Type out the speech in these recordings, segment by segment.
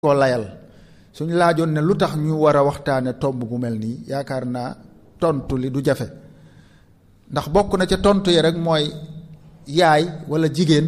koo layal suñ laajoon ne lu tax ñu war a waxtaane tomb bu mel nii yaakaar naa tontu li du jafe ndax bokk na ca tontu yi rek mooy yaay walla jigéen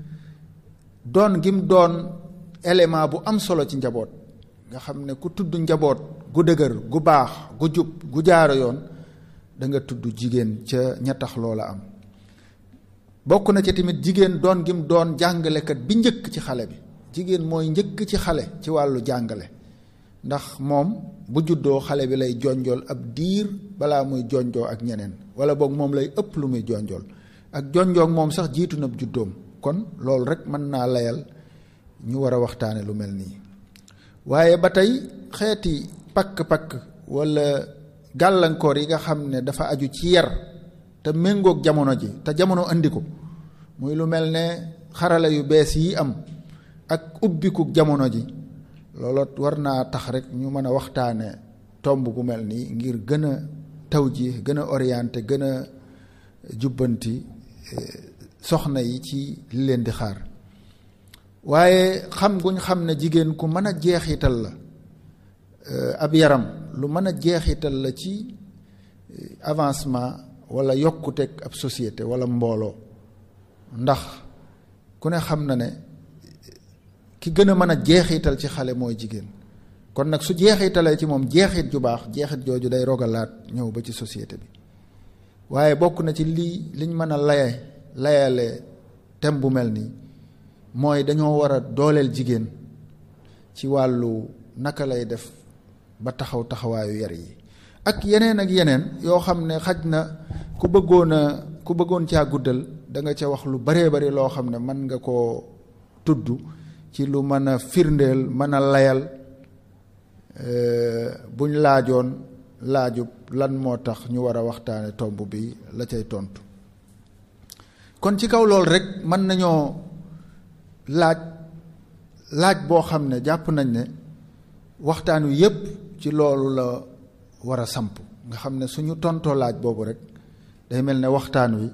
doon gim doon élément bu am solo ci njaboot nga xam ne ku tudd njaboot gu dëgër gu baax gu jub gu jaaro yoon da nga tudd jigéen ca ña tax loola am bokk na ca tamit jigéen doon gim doon jàngalekat bi njëkk ci xale bi jigéen mooy njëkk ci xale ci wàllu jàngale ndax moom bu juddoo xale bi lay jonjool ab diir balaa muy jonjoo ak ñeneen wala boog moom lay ëpp lu muy jonjool ak jonjoog moom sax jiitu na juddoom kon loolu rek mën naa layal ñu war a waxtaane lu mel nii waaye ba tey xeeti pakk-pakk wala gàllankoor yi nga xam ne dafa aju ci yar te méngoog jamono ji te jamono andi ko muy lu mel ne xarala yu bees yi am ak ubbiku jamono ji looloo war naa tax rek ñu mën a waxtaane tomb gu mel nii ngir gën a taw ji gën a orienté gën a jubbanti soxna yi ci li leen di xaar waaye xam guñ xam ne jigéen ku mën a jeexital la ab yaram lu mën a jeexital la ci avancement wala yokkuteeg ab société wala mbooloo ndax ku ne xam na ne ki gën a mën a jeexital ci xale mooy jigéen kon nag su jeexitalee ci moom jeexit ju baax jeexit jooju day rogalaat ñëw ba ci société bi waaye bokk na ci lii liñ mën a laye layale thème bu mel nii mooy dañoo war a dooleel jigéen ci wàllu naka lay def ba taxaw taxawaayu yar yi ak yeneen ak yeneen yoo xam ne xaj na ku bëggoon a ku bëggoon caa guddal da nga ca wax lu baree bari loo xam ne mën nga koo tudd ci lu mën a firndeel mën a layal buñ laajoon laajub lan moo tax ñu war a waxtaane tomb bi la cay tontu kon ci kaw loolu rek mën nañoo laaj laaj boo xam ne jàpp nañ ne waxtaan wi yépp ci loolu la war a samp nga xam ne suñu tontoo laaj boobu rek day mel ne waxtaan wi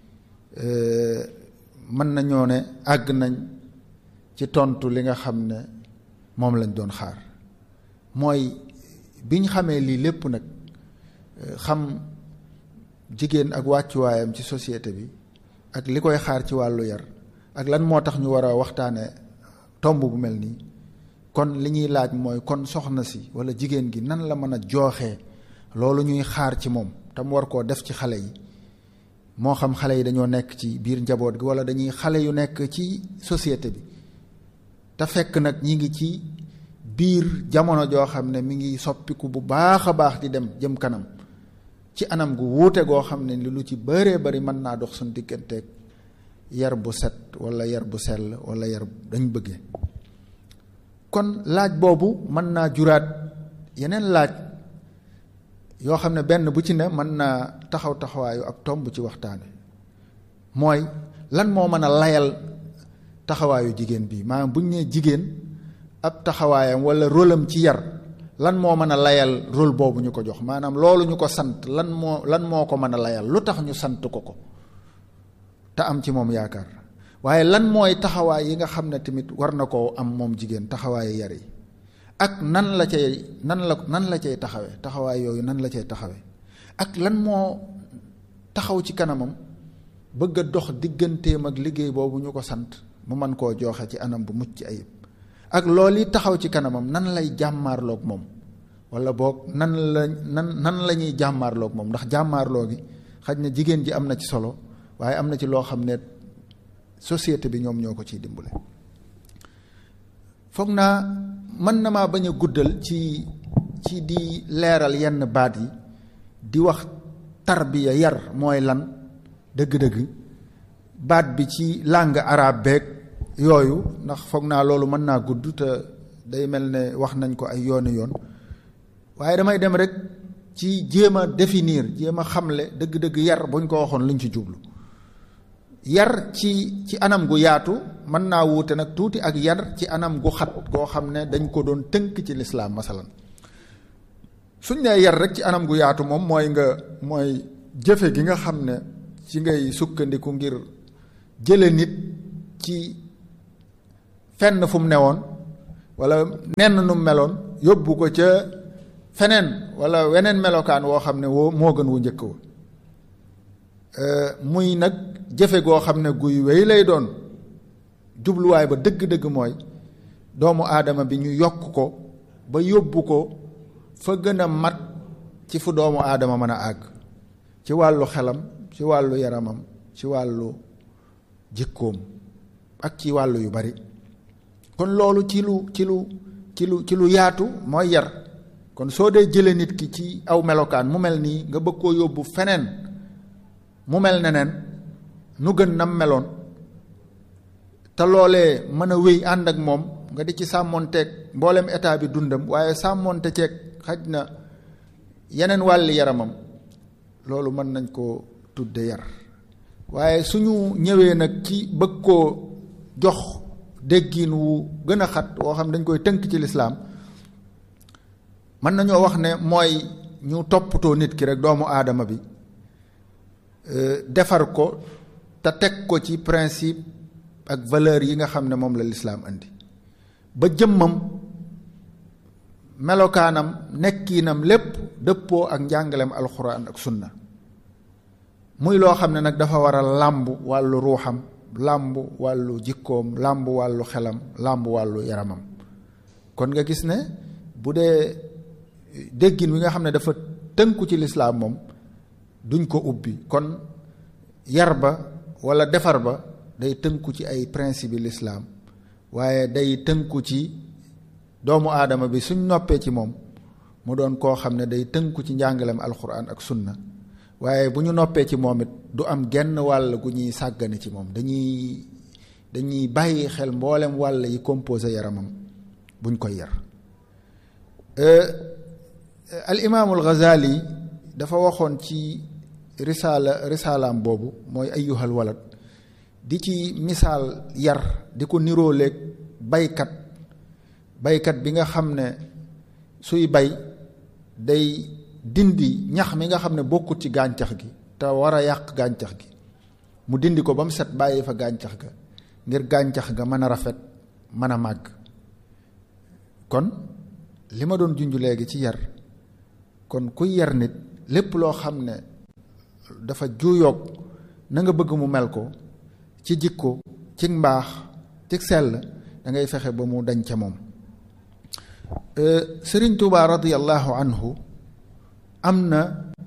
mën nañoo ne àgg nañ ci tontu li nga xam ne moom lañ doon xaar mooy bi ñu xamee lii lépp nag xam jigéen ak wàccuwaayam ci société bi ak li koy xaar ci wàllu yar ak lan moo tax ñu war a waxtaane tomb bu mel nii kon li ñuy laaj mooy kon soxna si walla jigéen gi nan la mën a jooxee loolu ñuy xaar ci moom te mu war koo def ci xale yi moo xam xale yi dañoo nekk ci biir njaboot gi walla dañuy xale yu nekk ci société bi te fekk nag ñi ngi ci biir jamono joo xam ne mi ngi soppiku bu baax a baax di dem jëm kanam ci anam gu wuute goo xam ne lu ci bëree bari mën naa dox suñu digganteeg yar bu set walla yar bu sell walla yar dañ bëggee kon laaj boobu mën naa juraat yeneen laaj yoo xam ne benn bu ci ne mën naa taxaw taxawaayu ak tomb ci waxtaan wi mooy lan moo mën a layal taxawaayu jigéen bi maanaam bu ñu nee jigéen ab taxawaayam walla rôlam ci yar lan moo mën a layal rôle boobu ñu ko jox maanaam loolu ñu ko sant lan moo lan moo ko mën a layal lu tax ñu sant ko ko te am ci moom yaakaar waaye lan mooy taxawaay yi nga xam ne tamit war na koo am moom jigéen taxawaayu yar yi ak nan la cay nan la nan la cay taxawe taxawaay yooyu nan la cay taxawe ak lan moo taxaw ci kanamam bëgg a dox digganteem ak liggéey boobu ñu ko sant mu mën koo joxe ci anam bu mucc ayib ak loolu yi taxaw ci kanamam nan lay jàmmaarloog moom wala boog nan la nan nan la ñuy jàmmaarloog moom ndax jàmmaarloo gi xaj na jigéen ji am na ci solo waaye am na ci loo xam ne société bi ñoom ñoo ko ciy dimbale foog naa mën na maa bañ a guddal ci ci di leeral yenn baat yi di wax tarbiya yar mooy lan dëgg-dëgg baat bi ci langue arabe beeg yooyu ndax foog naa loolu mën naa gudd te day mel ne wax nañ ko ay yooni yoon waaye damay dem rek ci jéem a définir jéem a xamle dëgg-dëgg yar buñ ko waxoon luñ ci jublu yar ci ci anam gu yaatu mën naa wuute nag tuuti ak yar ci anam gu xat goo xam ne dañ ko doon tënk ci lislaam masalan suñ nee yar rek ci anam gu yaatu moom mooy nga mooy jëfe gi nga xam ne ci ngay sukkandiku ngir jële nit ci fenn fu mu newoon wala nenn nu meloon yóbbu ko ca feneen wala weneen melokaan woo xam ne woo moo gën wu njëkk wa muy nag jëfe goo xam ne guy wéy lay doon jubluwaay ba dëgg-dëgg mooy doomu aadama bi ñu yokk ko ba yóbbu ko fa gën a mat ci fu doomu aadama mën a àgg ci wàllu xelam ci wàllu yaramam ci wàllu jikkoom ak ci wàllu yu bari kon loolu ci lu ci lu ci lu ci lu yaatu mooy yar kon soo dee jële nit ki ci aw melokaan mu mel nii nga bëgg koo yóbbu feneen mu mel neneen nu gën nam meloon te loolee mën a wéy ànd ak moom nga di ci sàmmoonteeg mboolem état bi dundam waaye sàmmoonte ceeg xaj na yeneen wàlli yaramam loolu mën nañ koo tudde yar waaye suñu ñëwee nag ci bëgg koo jox déggin wu gën a xat woo xam dañ koy tënk ci lislaam mën nañoo wax ne mooy ñu toppatoo nit ki rek doomu aadama bi defar ko te teg ko ci principe ak valeur yi nga xam ne moom la lislaam indi ba jëmmam melokaanam nekkiinam lépp dëppoo ak njàngaleem alxuraan ak sunna muy loo xam ne nag dafa war a làmb wàllu ruuxam làmb wàllu jikkoom làmb wàllu xelam làmb wàllu yaramam kon nga gis ne bu dee déggin wi nga xam ne dafa tënku ci lislaam moom duñ ko ubbi kon yar ba walla defar ba day tënku ci ay principe yi lislaam waaye day tënku ci doomu aadama bi suñ noppee ci moom mu doon koo xam ne day tënku ci njàngaleem alxuraan ak sunna waaye bu ñu noppee ci moom it du am genn wàll gu ñuy sàggane ci moom dañuy dañuy bàyyi xel mboolem wàll yi composé yaramam buñ koy yar al imaamul Ghazali dafa waxoon ci risaala risaalaam boobu mooy ayyuhal walad di ci misaal yar di ko niróoleeg baykat baykat bi nga xam ne suy bay day dindi ñax mi nga xam ne bokkut ci gàncax gi te war a yàq gàncax gi mu dindi ko ba mu set bàyyi fa gàncax ga ngir gàncax ga mën a rafet mën a màgg kon li ma doon junj léegi ci yar kon kuy yar nit lépp loo xam ne dafa juuyoog na nga bëgg mu mel ko ci jikko ci mbaax ci sell da ngay fexe ba mu dañ ca moom sëriñ Tuubaa radiyallahu anhu am na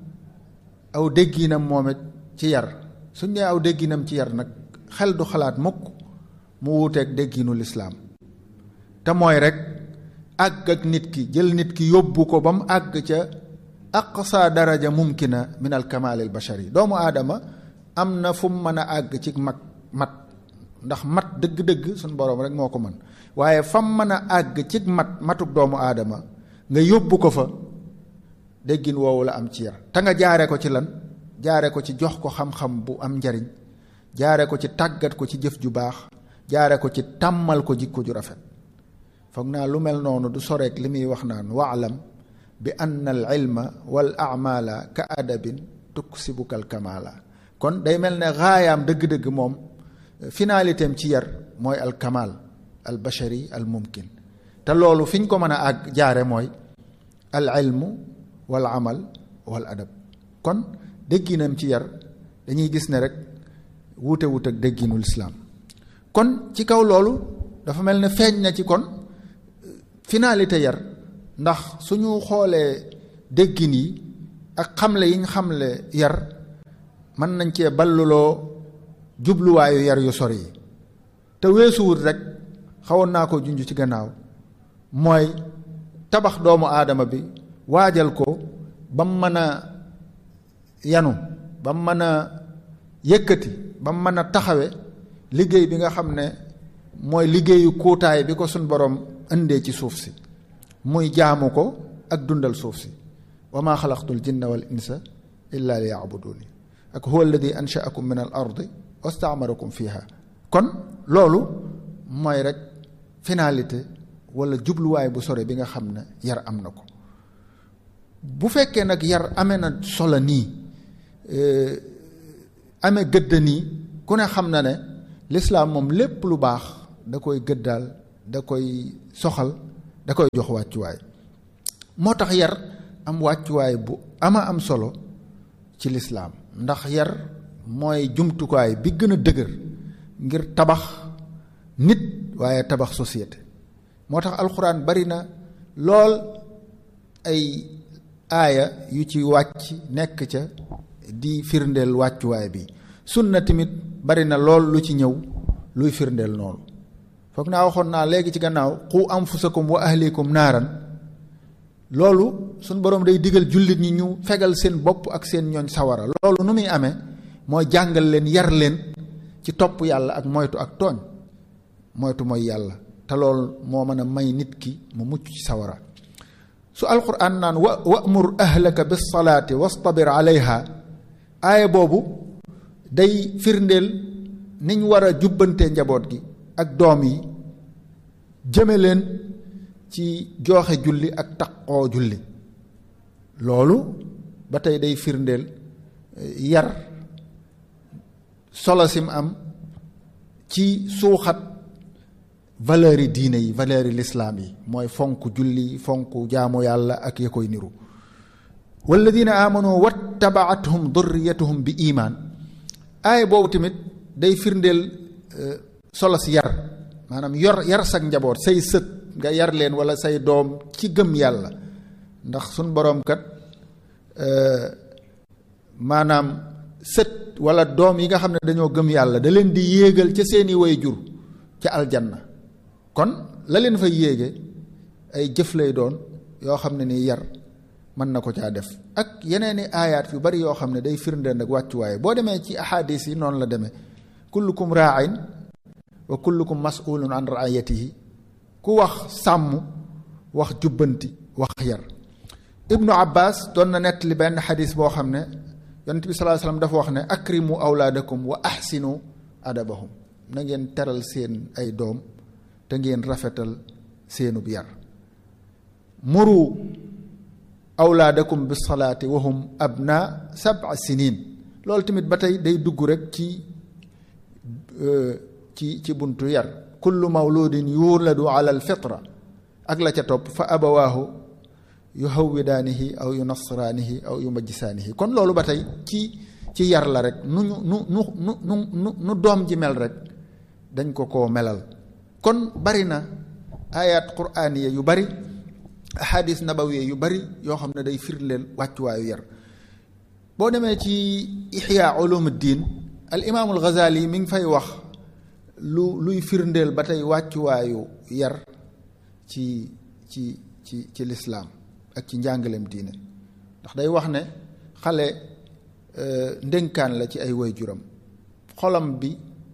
aw dégginam moom it ci yar suñ nee aw dégginam ci yar nag xel du xalaat mukk mu wuuteeg dégginu lislaam te mooy rek àgg ak nit ki jël nit ki yóbbu ko ba mu àgg ca aqsa daraja mumkina min al kamal al bashari doomu aadama am na fu mu mën a àgg ci mag mat ndax mat dëgg-dëgg suñ boroom rek moo ko mën waaye fam mën a àgg ci mat matuk doomu aadama nga yóbbu ko fa déggin woowu la am ci yar te nga jaare ko ci lan jaare ko ci jox ko xam-xam bu am njariñ jaare ko ci tàggat ko ci jëf ju baax jaare ko ci tàmmal ko jikko ju rafet foog naa lu mel noonu du soreek li muy wax naan waalam bi anna al ilma wal amala ka adabin tuksibuka al kamala kon day mel ne xaayaam dëgg-dëgg moom finalité am ci yar mooy al kamal al bashari al mumkin te loolu fi ñu ko mën a àgg jaare mooy al ilmu wal amal wal adab kon dégginam ci yar dañuy gis ne rek wuute wuute ak dégginul islaam kon ci kaw loolu dafa mel ne feeñ na ci kon finalité yar ndax suñu xoolee déggin yi ak xamle yi ñu xamle yar mën nañ cee balluloo jubluwaayu yar yu sori yi te weesuwut rek xawoon naa ko junj ci gannaaw mooy tabax doomu aadama bi waajal ko ba mu mën a yanu ba mu mën a yëkkati ba mu mën a taxawe liggéey bi nga xam ne mooy liggéeyu kuutaay bi ko suñ borom indee ci suuf si muy jaamu ko ak dundal suuf si wa maa xalaqtul jinna wal insa illa li yaabuduni ak huwa alladi anshaakum min al ardi wastaamarakum fiha kon loolu mooy rek finalité wala jubluwaay bu sore bi nga xam ne yar am na ko bu fekkee nag yar amee na solo nii amee gëdd nii ku ne xam na ne lislaam moom lépp lu baax da koy gëddaal da koy soxal da koy jox wàccuwaay moo tax yar am wàccuwaay bu ama am solo ci lislaam ndax yar mooy jumtukaay bi gën a dëgër ngir tabax nit waaye tabax société moo tax alxuraan bari na lool ay aaya yu ci wàcc nekk ca di firndeel wàccuwaay bi sunna tamit bari na lool lu ci ñëw luy firndeel noonu foog naa waxoon naa léegi ci gannaaw qu anfusakum wa ahlikum naaran loolu suñ boroom day digal jullit ñi ñu fegal seen bopp ak seen ñooñ sawara loolu nu muy amee mooy jàngal leen yar leen ci topp yàlla ak moytu ak tooñ moytu mooy yàlla te loolu moo mën a may nit ki mu mucc ci sawara su alquran naan wa wamur ahlaka bis salaati wastabir alayha aaya boobu day firndeel niñ war a jubbantee njaboot gi ak doom yi jëme leen ci jooxe julli ak taqoo julli loolu ba tey day firndeel yar solo sim am ci suuxat valeurs yi diine yi valeurs yi lislaam yi mooy fonk julli fonk jaamu yàlla ak ya koy niru walladina amanu wattabaathum durriyatuhum bi imaan aaya boobu tamit day firndeel solo si yar maanaam yor yar sag njaboot say sët nga yar leen wala say doom ci gëm yàlla ndax suñ boroom kat maanaam sët wala doom yi nga xam ne dañoo gëm yàlla da leen di yéegal ca seeni way jur ca aljanna kon la leen fay yéege ay jëf lay doon yoo xam ne nii yar mën na ko caa def ak yeneeni aayaat yu bari yoo xam ne day firndeel nag wàccuwaaye boo demee ci ahadis yi noonu la demee kullukum raain wa kullukum mas'ulun an raayatihi ku wax sàmm wax jubbanti wax yar ibnu abbas doon na nettali benn xadis boo xam ne yonent bi sallallahu alayhi wasallam dafa wax ne akrimu awlaadakum wa ahsinu adabahum na ngeen teral seen ay doom te ngeen rafetal seenub yar muru awlaadakum bis salaati wa hum abna sab'a sinin loolu tamit ba tey day dugg rek ci ci ci buntu yar kullu mawludin yuladu ala alfitra ak la ca topp fa abawaahu yu hawwidaanihi aw yu nasraanihi aw yu majjisaanihi kon loolu ba tey ci ci yar la rek nu ñu nu nu nu nu nu doom ji mel rek dañ ko koo melal kon bari na ayat quraaniya yu bari ahadis nabawiya yu bari yoo xam ne day firndeel wàccuwaayu yar boo demee ci ihya ulumuddin al imaamul ghazali mi ngi fay wax lu luy firndeel ba tey wàccuwaayu yar ci ci ci ci lislaam ak ci njàngaleem diine ndax day wax ne xale ndénkaan la ci ay waajuram xolam bi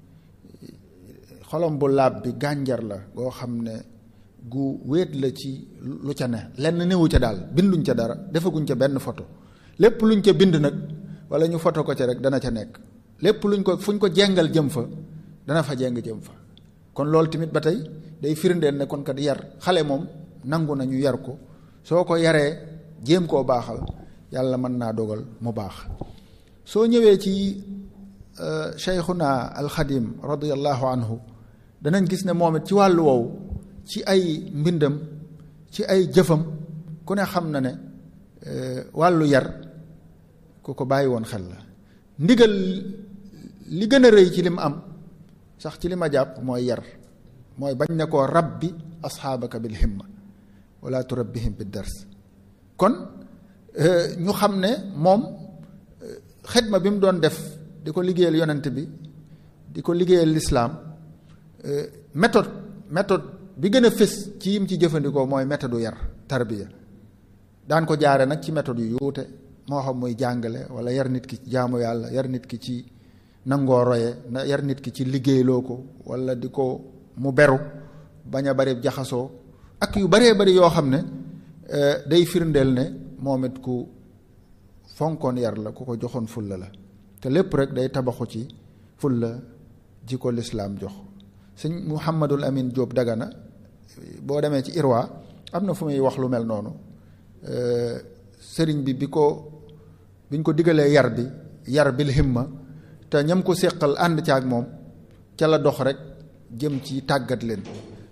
xolam bu laab bi gànjar la goo xam ne gu wéet la ci lu ca ne lenn newu ca daal binduñ ca dara defaguñ ca benn photo lépp luñ ca bind nag wala ñu photo ko ca rek dana ca nekk lépp luñ ko fuñ ko jengal jëm fa dana fa jeng jëm fa kon loolu tamit ba tey day firndeel ne kon kat yar xale moom nangu nañu yar ko soo ko yaree jéem koo baaxal yàlla mën naa dogal mu baax soo ñëwee ci cheikhuna alxadim radiallahu anhu danañ gis ne moom it ci wàllu woowu ci ay mbindam ci ay jëfam ku ne xam na ne wàllu yar ku ko bàyyi woon xel la ndigal li gën a rëy ci li mu am sax ci li ma jàpp mooy yar mooy bañ ne koo rabbi asxaabaka bil himma wala turabbihim bi dars kon ñu xam ne moom xidma bi mu doon def di ko liggéeyal yonent bi di ko liggéeyal lislaam méthode méthode bi gën a fës ci yim ci jëfandikoo mooy méthode yar tarbiya daan ko jaare nag ci méthode yu yuute moo xam muy jàngale wala yar nit ki ci jaamu yàlla yar nit ki ci nangoo roye na yar nit ki ci liggéeyloo ko wala di ko mu beru bañ a bari jaxasoo ak yu baree bari yoo xam ne day firndeel ne moom it ku fonkoon yar la ku ko joxoon fulla la te lépp rek day tabaxu ci fulla ji ko lislaam jox sëñ Muhammadul Amin Jóob Dagana boo demee ci Irwa am na fu muy wax lu mel noonu sëriñ bi bi ko biñ ko digalee yar bi yar bil himma te ñam ko séqal ànd ca ak moom ca la dox rek jëm ci tàggat leen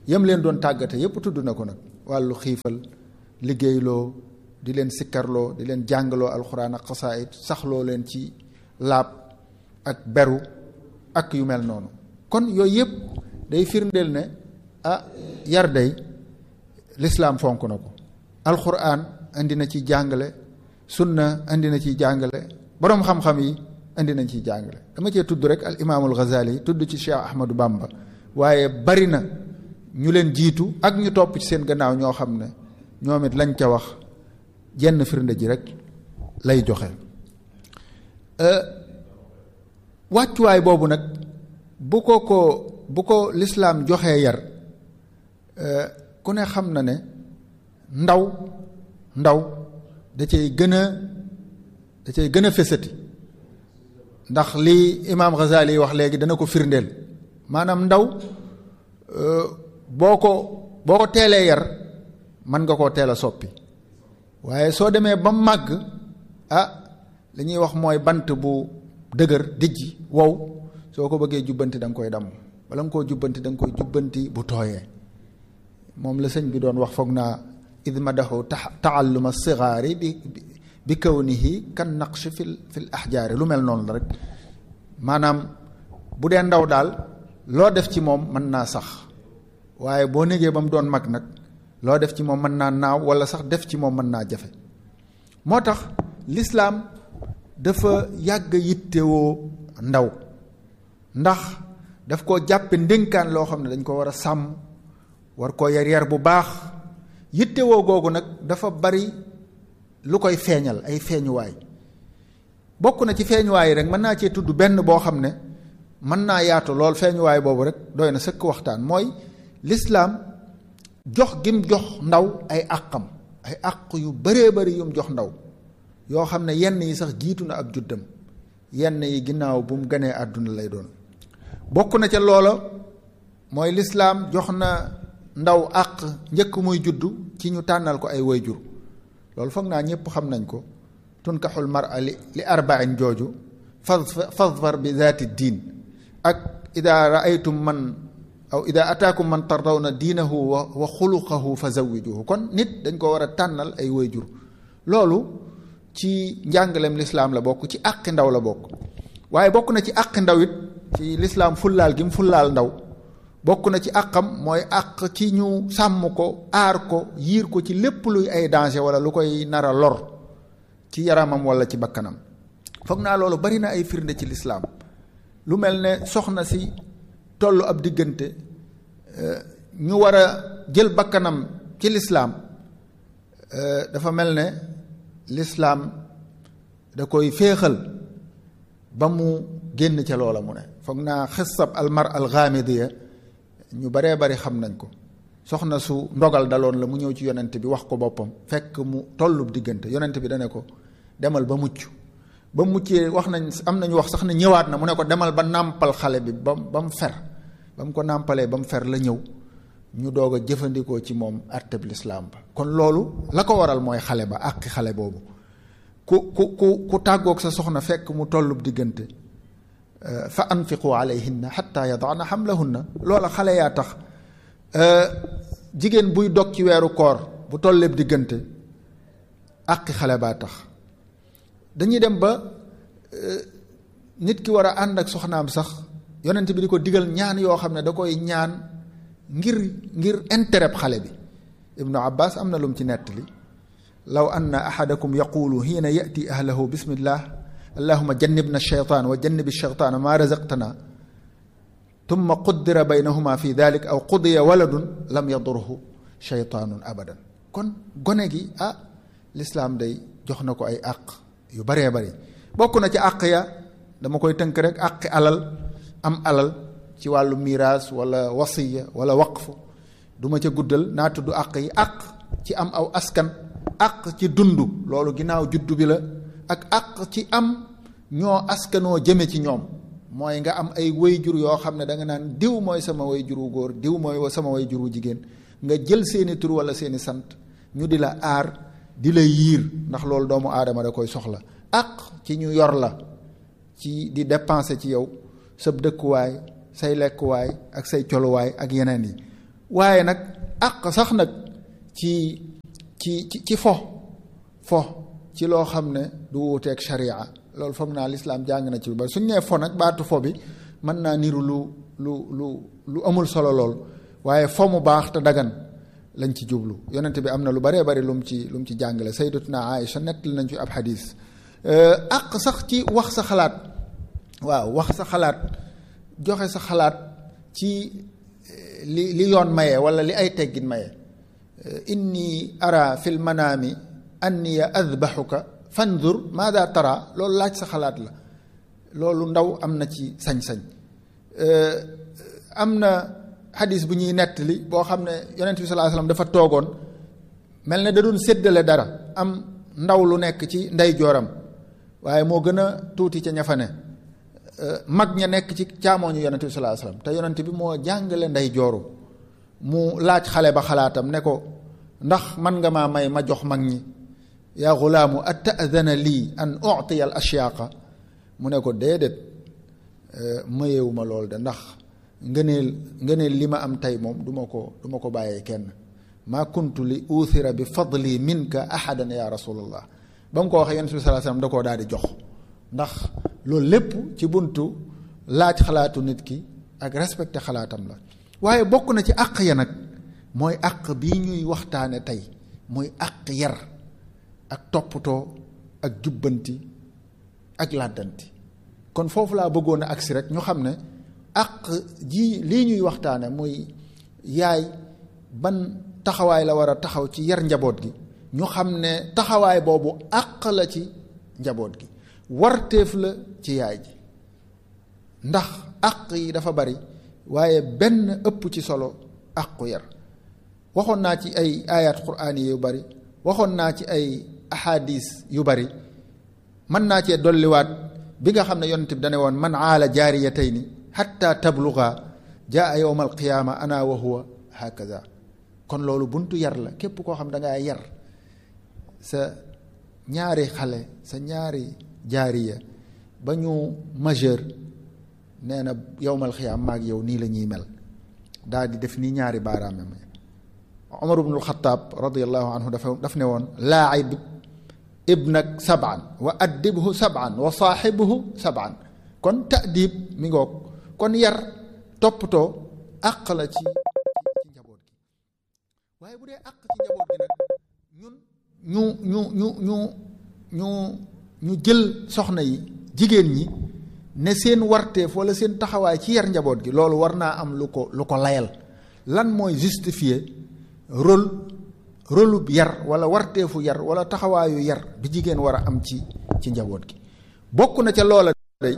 yam leen doon tàggate yépp tudd na ko nag wàllu xiifal liggéeyloo di leen sikkarloo di leen jàngaloo alxuraan ak xasaayit saxloo leen ci laab ak beru ak yu mel noonu kon yooyu yëpp day firndeel ne ah yar day lislaam fonk na ko alxuraan indi na ci jàngale sunna indi na ci jàngale boroom xam-xam yi indi nañ ciy jàngale dama cee tudd rek al imaamul Ghazali tudd ci Cheikh Ahmadou Bamba waaye bari na ñu leen jiitu ak ñu topp ci seen gannaaw ñoo xam ne ñoom it lañ ca wax jenn firnde ji rek lay joxe wàccuwaay boobu nag bu ko ko bu ko lislaam joxee yar ku ne xam na ne ndaw ndaw da cay gën a da cay gën a fésati ndax lii imaam Ghazali wax léegi dana ko firndeel maanaam ndaw boo ko boo ko teelee yar mën nga koo teel a soppi waaye soo demee ba màgg ah li ñuy wax mooy bant bu dëgër dijji wow soo ko bëggee jubbanti da nga koy damm bala nga koo jubbanti da nga koy jubbanti bu tooyee moom la sëñ bi doon wax foog naa id madaxu taalluma sigaari bi bi kawnihi kan naqsh fil fil ahjaari lu mel noonu la rek maanaam bu dee ndaw daal loo def ci moom mën naa sax waaye boo négee ba mu doon mag nag loo def ci moom mën naa naaw wala sax def ci moom mën naa jafe moo tax lislaam dafa yàgg yittewoo ndaw ndax daf koo jàppe ndénkaan loo xam ne dañ ko war a sàmm war koo yar yar bu baax yittewoo googu nag dafa bari lu koy feeñal ay feeñuwaay bokk na ci feeñuwaay yi rek mën naa cee tudd benn boo xam ne mën naa yaatu lool feeñuwaay boobu rek doy na sëkk waxtaan mooy lislaam jox gim jox ndaw ay àqam ay àq yu bëree bëri yum jox ndaw yoo xam ne yenn yi sax jiitu na ab juddam yenn yi ginnaaw bu mu ganee àdduna lay doon bokk na ca loola mooy lislaam jox na ndaw àq njëkk muy juddu ci ñu tànnal ko ay wayjur loolu foog naa ñëpp xam nañ ko tunkaxul mara li li arbain jooju fadfar bi zaati diin ak ida raaytum man aw ida ataakum man tardawna diinahu wa wa xuluqahu fa zawijuhu kon nit dañ ko war a tànnal ay wayjur loolu ci njàngaleem lislaam la bokk ci àqi ndaw la bokk waaye bokk na ci àqi ndaw it ci lislaam fullaal gi mu fullaal ndaw bokk na ci àqam mooy àq ci ñu sàmm ko aar ko yiir ko ci lépp luy ay danger wala lu koy nar a lor ci yaramam wala ci bakkanam foog naa loolu bari na ay firnde ci lislaam lu mel ne soxna si tollu ab diggante ñu war a jël bakkanam ci lislaam dafa mel ne lislaam da koy féexal ba mu génn ca loola mu ne foog naa xissab almar alxaamidiya ñu baree bari xam nañ ko soxna su ndogal daloon la mu ñëw ci yonent bi wax ko boppam fekk mu tollub diggante yonent bi dane ko demal ba mucc ba muccee wax nañ am nañu wax sax ne ñëwaat na mu ne ko demal ba nàmpal xale bi ba ba mu fer ba mu ko nàmpalee ba mu fer la ñëw ñu doog a jëfandikoo ci moom atteb lislaam ba kon loolu la ko waral mooy xale ba àqi xale boobu ku ku ku ku tàggoog sa soxna fekk mu tollub diggante fa anfiqu alayhinna xatta yadaana xamlahunna loola xale yaa tax jigéen buy dog ci weeru koor bu tolleeb diggante àqi xale baa tax dañuy dem ba nit ki war a ànd ak soxnaam sax yonent bi di ko digal ñaan yoo xam ne da koy ñaan ngir ngir intérêt xale bi ibnu abbas am na lu mu ci nettali law anna ahadakum yaqulu hiina yati ahlahu bismillah allahuma jannibna shaytaan wa jannibi shaytaana maa razaqtana tumma quddira baynahuma fi dalik aw qudiya waladun lam yadurhu shaytaanun abadan kon gone gi ah lislaam day jox na ko ay àq yu baree bari bokk na ci àq ya dama koy tënk rek àqi alal am alal ci wàllu miraas wala wasiya wala waqf du ma ca guddal naa tudd àq yi àq ci am aw askan àq ci dund loolu ginnaaw juddu bi la ak àq ci am ñoo askanoo jëme ci ñoom mooy nga am ay wayjur yoo xam ne da nga naan diw mooy sama wayjur wu góor diw mooy sama wayjur wu jigéen nga jël seeni tur wala seeni sant ñu di la aar di la yiir ndax loolu doomu aadama da koy soxla àq ci ñu yor la ci di dépenser ci yow sab dëkkuwaay say lekkuwaay ak say coluwaay ak yeneen yi waaye nag àq sax nag ci ci ci ci fo fo ci loo xam ne du wuuteeg sharia loolu foog naa lislaam jàng na ci ba suñ nee fo nag baatu fo bi mën naa niru lu lu lu lu amul solo lool waaye fo mu baax te dagan lañ ci jublu yonent bi am na lu baree bari lu mu ci lu mu ci jàngale sayyidatuna Aïcha nettali nañ ci ab xadis àq sax ci wax sa xalaat waaw wax sa xalaat joxe sa xalaat ci li li yoon maye wala li ay teggin maye inni ara fil manaami anni adbaxuka fandur maada tara loolu laaj sa xalaat la loolu ndaw am na ci sañ-sañ am na xadis bu ñuy nettali boo xam ne yonent bi sallallahu alayhi wasallam dafa toogoon mel ne da doon séddale dara am ndaw lu nekk ci ndey jooram waaye moo gën a tuuti ca ña fa ne mag ña nekk ci caamooñu yonent bi sallallahu alayhi wasallam te yonent bi moo jàngale ndey jooru mu laaj xale ba xalaatam ne ko ndax man nga maa may ma jox mag ñi yaa xulaamu atadana lii an utiya al ashyaaqa mu ne ko déedéet mayewuma lool de ndax ngëneel ngëneel li ma am tey moom du ma ko du ma ko bàyyee kenn maa kuntu li uuthira bi fadli minka ahadan ya rasulallah ba mu ko waxee yonent bi sallallahu alayhi wasallam da koo daal di jox ndax loolu lépp ci buntu laaj xalaatu nit ki ak respecté xalaatam la waaye bokk na ci àq ya nag mooy àq bii ñuy waxtaane tey mooy àq yar ak toppatoo ak jubbanti ak làddanti kon foofu laa bëggoon a agsi rek ñu xam ne àq ji lii ñuy waxtaane muy yaay ban taxawaay la war a taxaw ci yar njaboot gi ñu xam ne taxawaay boobu àq la ci njaboot gi warteef la ci yaay ji ndax àq yi dafa bari waaye benn ëpp ci solo àqu yar waxoon naa ci ay ayat quraan yu bari waxoon naa ci ay ahadis yu bari mën naa cee dolliwaat bi nga xam ne yonent bi dane woon man aala jaariyatayni xatta tabluga jaa yowma alqiyaama ana wa huwa hakaza kon loolu buntu yar la képp koo xam da ngaa yar sa ñaari xale sa ñaari jaariya ba ñu majeur nee na yowmal xiyaam maag yow nii la ñuy mel daal di def nii ñaari baaraamam Omar ibnul Xataab radiyallahu anhu dafa daf ne woon laacib ibnak saban wa addibhu saban wa saaxibhu saban kon taadib mi ngoog kon yar toppatoo àq la ci ci njaboot gi waaye bu dee àq ci njaboot gi nag ñun ñu ñu ñu ñu ñu ñu jël soxna yi jigéen ñi ne seen warteef wala seen taxawaay ci yar njaboot gi loolu war naa am lu ko lu ko layal lan mooy justifier rôle rôle yar wala warteefu yar wala taxawaayu yar bi jigéen war a am ci ci njaboot gi bokk na ca loola day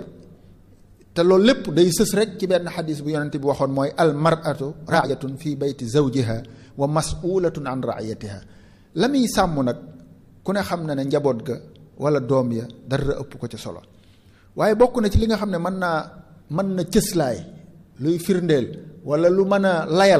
te loolu lépp day sës rek ci benn xadis bu yonente bi waxoon mooy al mar'atu raayatun fi bayti zawjiha wa mas'ulatun an raayatiha la muy sàmm nag ku ne xam na ne njaboot ga wala doom ya dara ëpp ko ci solo waaye bokk na ci li nga xam ne mën naa mën na cëslaay luy firndeel wala lu mën a layal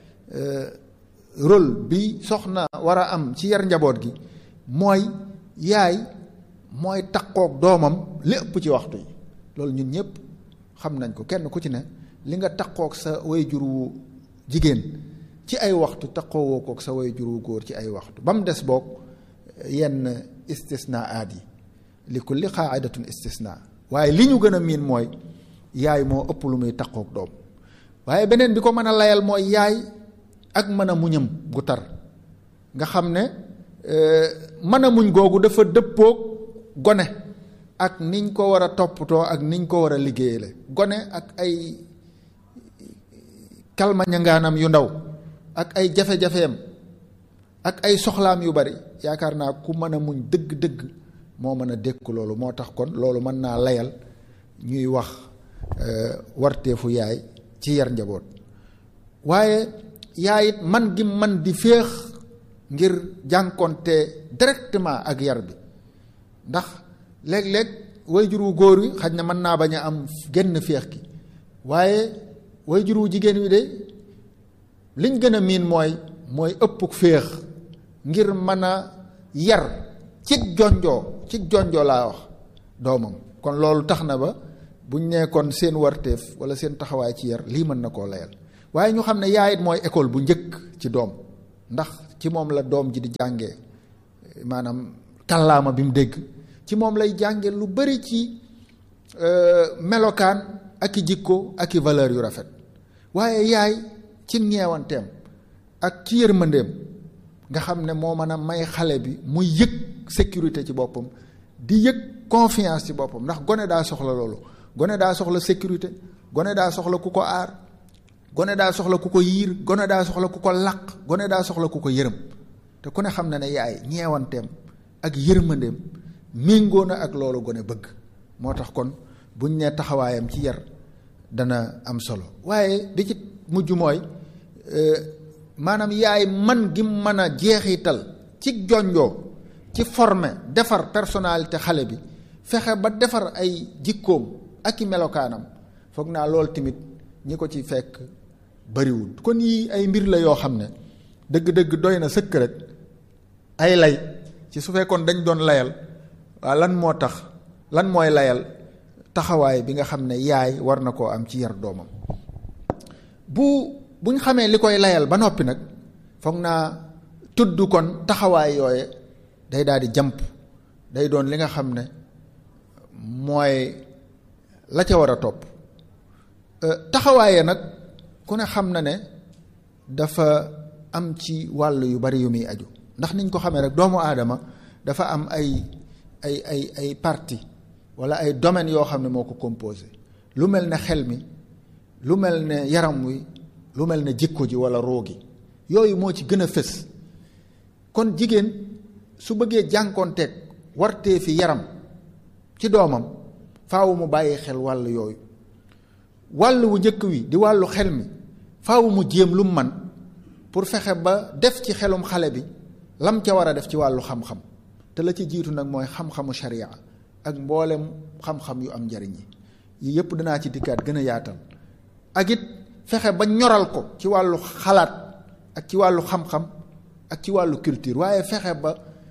rôle bi soxna war a am ci yar njaboot gi mooy yaay mooy takkook doomam li ëpp ci waxtu yi loolu ñun ñëpp xam nañ ko kenn ku ci ne li nga takkook sa wayjur wu jigéen ci ay waxtu takkoowoo kook sa wayjur wu góor ci ay waxtu ba mu des boog yenn istisnaat yi li kulli qaa'idatun istisna waaye li ñu gën a miin mooy yaay moo ëpp lu muy takkook doom waaye beneen bi ko mën a layal mooy yaay ak mën a muñam gu tar nga xam ne mën a muñ googu dafa dëppoog gone ak niñ ko war a toppatoo ak niñ ko war a liggéeyale gone ak ay kalmañangaanam yu ndaw ak ay jafe-jafeem ak ay soxlaam yu bari yaakaar naa ku mën a muñ dëgg-dëgg moo mën a dékku loolu moo tax kon loolu mën naa layal ñuy wax warteefu yaay ci yar njaboot waaye yaay it man gi man di féex ngir jànkonte directement ak yar bi ndax léeg-léeg wayjur wu góor wi xaj na mën naa bañ a am genn féex gi waaye wayjur wu jigéen wi de liñ gën a miin mooy mooy ëpp féex ngir mën a yar cig jonjoo cig jonjoo laa wax doomam kon loolu tax na ba buñ nekkoon seen warteef wala seen taxawaay ci yar lii mën na koo layal waaye ñu xam ne yaay it mooy école bu njëkk ci doom ndax ci moom la doom ji di jàngee maanaam kàllaama bi mu dégg ci moom lay jànge lu bari ci melokaan ak i jikko ak i valeur yu rafet waaye yaay ci ñeewanteem ak ci yërmandeem nga xam ne moo mën a may xale bi muy yëg sécurité ci boppam di yëg confiance ci boppam ndax gone daa soxla loolu gone daa soxla sécurité gone daa soxla ku ko aar gone daa soxla ku ko yiir gone daa soxla ku ko làq gone daa soxla ku ko yërëm te ku ne xam na ne yaay ñeewanteem ak yërmandeem méngoo na ak loolu gone bëgg moo tax kon buñ nee taxawaayam ci yar dana am solo waaye di ci mujj mooy maanaam yaay man gi mën a jeexital ci jonjoo ci former defar personnalité xale bi fexe ba defar ay jikkoom ak i melokaanam foog naa loolu tamit ñi ko ci fekk bariwul kon yii ay mbir la yoo xam ne dëgg-dëgg doy na sëkk rek ay lay ci su fekkoon dañ doon layal waa lan moo tax lan mooy layal taxawaay bi nga xam ne yaay war na koo am ci yar doomam bu buñ xamee li koy layal ba noppi nag foog naa tudd kon taxawaay yooye day daal di jàmp day doon li nga xam ne mooy la ca war a topp taxawaaye nag ku ne xam na ne dafa am ci wàll yu bari yu muy aju ndax niñ ko xamee rek doomu aadama dafa am ay ay ay ay partie wala ay domaines yoo xam ne moo ko composé lu mel ne xel mi lu mel ne yaram wi lu mel ne jikko ji wala roo gi yooyu moo ci gën a fës kon jigéen su bëggee jànkoonteeg wartee fi yaram ci doomam faaw mu bàyyi xel wàll yooyu wàll wu njëkk wi di wàllu xel mi faaw mu jéem lu man pour fexe ba def ci xelum xale bi lam ca war a def ci wàllu xam-xam te la ci jiitu nag mooy xam-xamu sharia ak mboolem xam-xam yu am njariñ yi yi yépp danaa ci dikkaat gën a yaatal ak it fexe ba ñoral ko ci wàllu xalaat ak ci wàllu xam-xam ak ci wàllu culture waaye fexe ba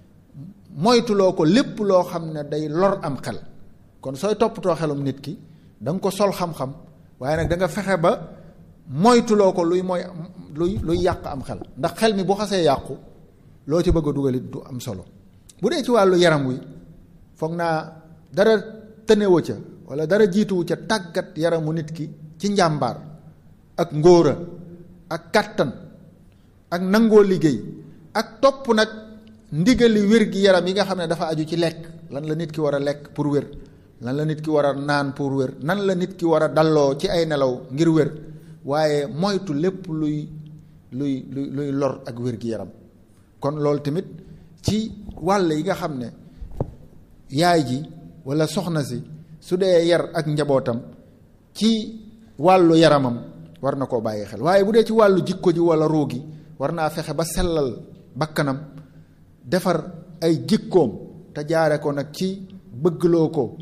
moytuloo ko lépp loo xam ne day lor am xel kon sooy toppatoo xelum nit ki da nga ko sol xam-xam waaye nag da nga fexe ba moytuloo ko luy mooy luy luy yàq am xel ndax xel mi bu xasee yàqu loo ci bëgg a dugalit du am solo bu dee ci wàllu yaram wi foog naa dara tënewu ca wala dara jiituwu ca tàggat yaramu nit ki ci njàmbaar ak ngóora ak kàttan ak nangoo liggéey ak topp nag ndigali wér gi yaram yi nga xam ne dafa aju ci lekk lan la nit ki war a lekk pour wér lan la nit ki war a naan pour wér nan la nit ki war a dalloo ci ay nelaw ngir wér waaye moytu lépp luy luy luy luy lor ak wér gi yaram kon loolu tamit ci wàll yi nga xam ne yaay ji walla soxna si su dee yar ak njabootam ci wàllu yaramam war na koo bàyyi xel waaye bu dee ci wàllu jikko ji walla ruu gi war naa fexe ba sellal bakkanam defar ay jikkoom te jaare ko nag ci bëggloo ko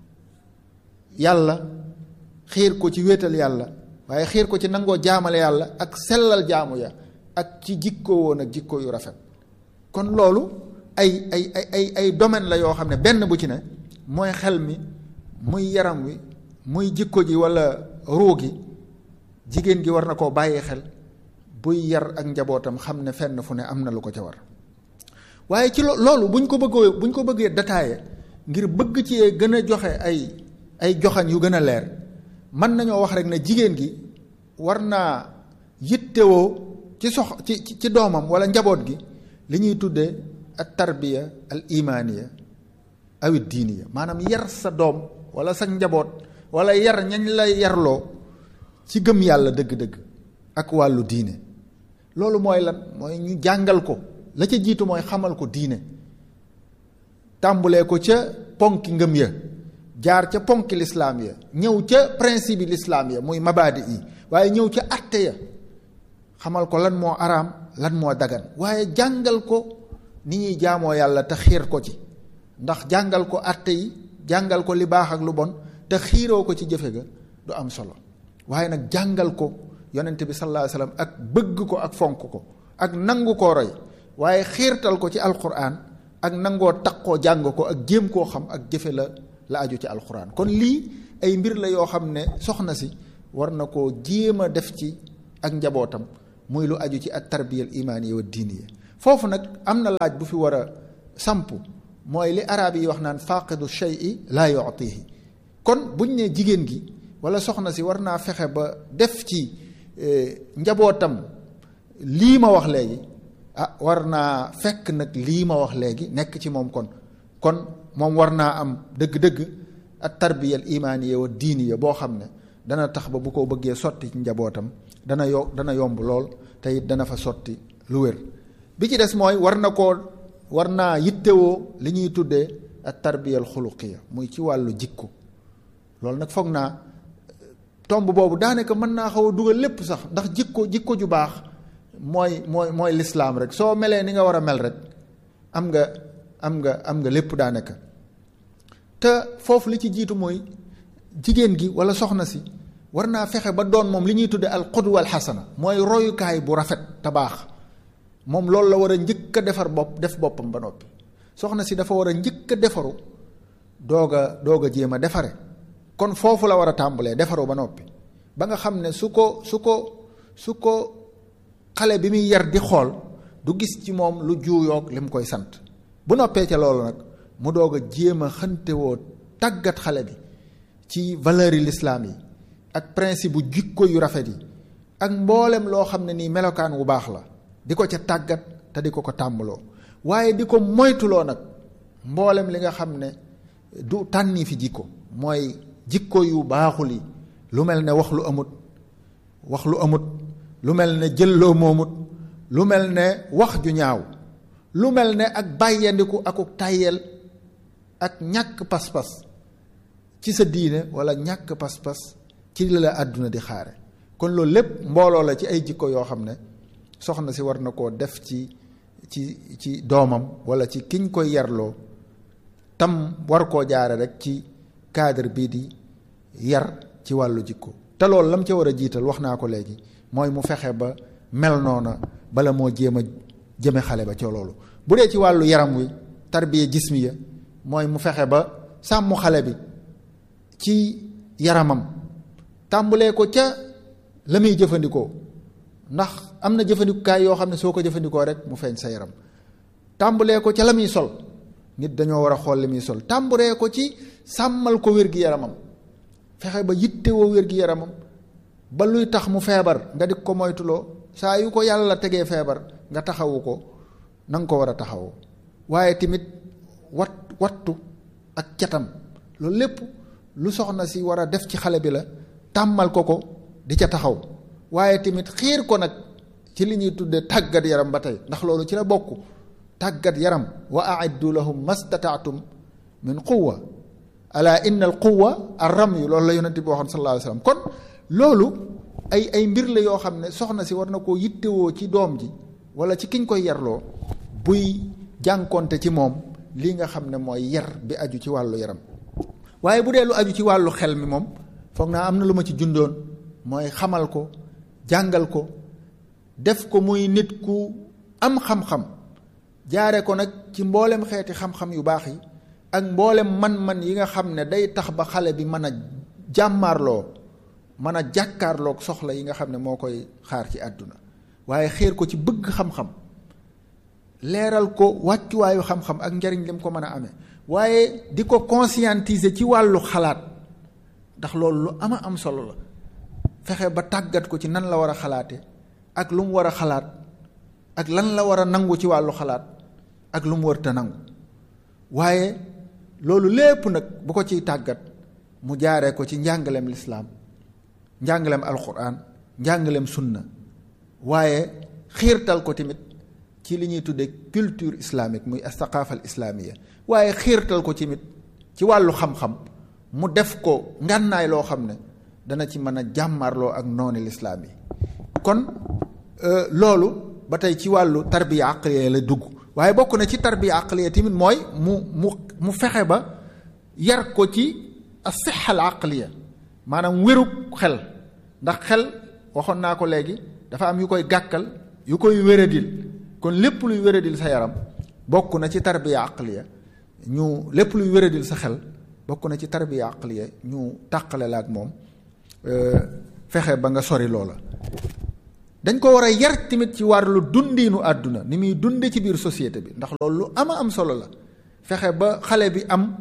yàlla xiir ko ci wéetal yàlla waaye xiir ko ci nangoo jaamale yàlla ak sellal jaamu ya ak ci jikko woon ak jikko yu rafet kon loolu ay ay ay ay ay domaine la yoo xam ne benn bu ci ne mooy xel mi muy yaram wi muy jikko ji walla ruu gi jigéen gi war na koo bàyyi xel buy yar ak njabootam xam ne fenn fu ne am na lu ko ca war waaye ci loolu buñ ko bëggee buñ ko bëggee détaillé ngir bëgg ci gën a joxe ay ay joxañ yu gën a leer mën nañoo wax rek ne jigéen gi war naa yittewoo ci sox ci ci doomam walla njaboot gi li ñuy tuddee ak tarbiya al imaaniya awit diiniya maanaam yar sa doom walla sa njaboot walla yar ñañ la yarloo ci gëm yàlla dëgg-dëgg ak wàllu diine loolu mooy lan mooy ñu jàngal ko la ca jiitu mooy xamal ko diine tàmbulee ko ca ponki ngëm ya jaar ca ponki lislaam ya ñëw ca principe yi lislaam ya muy mabaadi yi waaye ñëw ca atte ya xamal ko lan moo araam lan moo dagan waaye jàngal ko ni ñuy jaamoo yàlla te xiir ko ci ndax jàngal ko atte yi jàngal ko li baax ak lu bon te xiiroo ko ci jëfe ga du am solo waaye nag jàngal ko yonent bi sallallahu alayhi wasallam ak bëgg ko ak fonk ko ak nangu koo roy waaye xiirtal ko ci alquran ak nangoo taqoo jàng ko ak jéem koo xam ak jëfe la la aju ci alquran kon lii ay mbir la yoo xam ne soxna si war na koo jéem a def ci ak njabootam muy lu aju ci at tarbiyal imaaniya wa diiniya foofu nag am na laaj bu fi war a samp mooy li arab yi wax naan faqidu shay'i laa yu'tihi kon buñ ne jigéen gi wala soxna si war naa fexe ba def ci njabootam lii ma wax léegi ah war naa fekk nag lii ma wax léegi nekk ci moom kon kon moom war naa am dëgg-dëgg at tarbiyal imaaniya wa diiniya boo xam ne dana tax ba bu ko bëggee sotti ci njabootam dana yo dana yomb lool te it dana fa sotti lu wér bi ci des mooy war na koo war naa yittewoo li ñuy tuddee at tarbiyal xuluqiya muy ci wàllu jikko loolu nag foog naa tomb boobu daanaka mën naa xaw a dugal lépp sax ndax jikko jikko ju baax mooy mooy mooy lislaam rek soo melee ni nga war a mel rek am nga am nga am nga lépp daanaka te foofu li ci jiitu mooy jigéen gi wala soxna si war naa fexe ba doon moom li ñuy tudde al qudwa al xasana mooy royukaay bu rafet te baax moom loolu la war a njëkk a defar bopp def boppam ba noppi soxna si dafa war a njëkk a defaru doog a doog a jéem a defare kon foofu la war a tàmbalee defaru ba noppi ba nga xam ne su ko su ko su ko xale bi muy yar di xool du gis ci moom lu juuyoog li mu koy sant bu noppee ca loolu nag mu doog a jéem a xantewoo tàggat xale bi ci valeur yi lislaam yi ak principe bu jikko yu rafet yi ak mboolem loo xam ne nii melokaan wu baax la di ko ca tàggat te di ko ko tàmbaloo waaye di ko moytuloo nag mboolem li nga xam ne du tànni fi jikko mooy jikko yu baaxul yi lu mel ne wax lu amut wax lu amut lu mel ne jëlloo moomut lu mel ne wax ju ñaaw lu mel ne ak bàyyandiku akuk tàyyeel ak ñàkk pas-pas ci sa diine wala ñàkk pas-pas ci li la àdduna di xaare kon loolu lépp mbooloo la ci ay jikko yoo xam ne soxna si war na koo def ci ci ci doomam wala ci kiñ koy yarloo tam war koo jaare rek ci cadre bii di yar ci wàllu jikko te loolu lam ca war a jiital wax naa ko léegi mooy mu fexe ba mel noona bala moo jéem a jëme xale ba ca loolu bu dee ci wàllu yaram wi tarbiya jismiya mooy mu fexe ba sàmm xale bi ci yaramam tàmbulee ko ca la muy jëfandikoo ndax am na jëfandikukaay yoo xam ne soo ko jëfandikoo rek mu feeñ sa yaram tàmbulee ko ca la muy sol nit dañoo war a xool li muy sol tàmburee ko ci sàmmal ko wér-gi-yaramam fexe ba yittewoo wér-gi-yaramam ba luy tax mu feebar nga di ko moytuloo saa yu ko yàlla tegee feebar nga taxawu ko na nga ko war a taxawu waaye tamit wat wattu ak catam loolu lépp lu soxna si war a def ci xale bi la tàmmal ko ko di ca taxaw waaye tamit xiir ko nag ci li ñuy tuddee tàggat yaram ba tey ndax loolu ci la bokk tàggat yaram wa aiddu lahum mastataatum min quwa ala inna al quwa ar ramyu loolu la yonent bi waxoon sallallahu alayhi wasallam kon loolu ay ay mbir la yoo xam ne soxna si war na koo yittewoo ci doom ji wala ci kiñ koy yarloo buy jànkonte ci moom lii nga xam ne mooy yar bi aju ci wàllu yaram waaye bu dee lu aju ci wàllu xel mi moom foog naa am na lu ma ci jundoon mooy xamal ko jàngal ko def ko muy nit ku am xam-xam jaare ko nag ci mboolem xeeti xam-xam yu baax yi ak mboolem man-man yi nga xam ne day tax ba xale bi mën a jàmmaarloo mën a jàkkaarloog soxla yi nga xam ne moo koy xaar ci àdduna waaye xéer ko ci bëgg xam-xam leeral ko wàccuwaayu xam-xam ak njariñ lim ko mën a amee waaye di ko conscientiser ci wàllu xalaat ndax loolu lu ama am solo la fexe ba tàggat ko ci nan la war a xalaate ak lu mu war a xalaat ak lan la war a nangu ci wàllu xalaat ak lu mu wërta nangu waaye loolu lépp nag bu ko ciy tàggat mu jaaree ko ci njàngaleem lislaam njàngaleem alquran njàngaleem sunna waaye xiirtal ko tamit ci li ñuy tuddee culture islamique muy astaqaafa al islaamiya waaye xiirtal ko tamit ci wàllu xam-xam mu def ko ngànnaay loo xam ne dana ci mën a jàmmarloo ak nooni lislaam yi kon loolu ba tey ci wàllu tarbiya aqliya la dugg waaye bokk na ci tarbiya aqliya tamit mooy mu mu mu fexe ba yar ko ci asixa al aqliya maanaam wérug xel ndax xel waxoon naa ko léegi dafa am yu koy gàkkal yu koy wéradil kon lépp luy wéradil sa yaram bokk na ci tarbiya aqliya ñu lépp luy wéradil sa xel bokk na ci tarbiya aqliya ñu tàqale la ak moom fexe ba nga sori loola dañ ko war a yar tamit ci wàllu dundiinu àdduna ni muy dunde ci biir société bi ndax loolu lu ama am solo la fexe ba xale bi am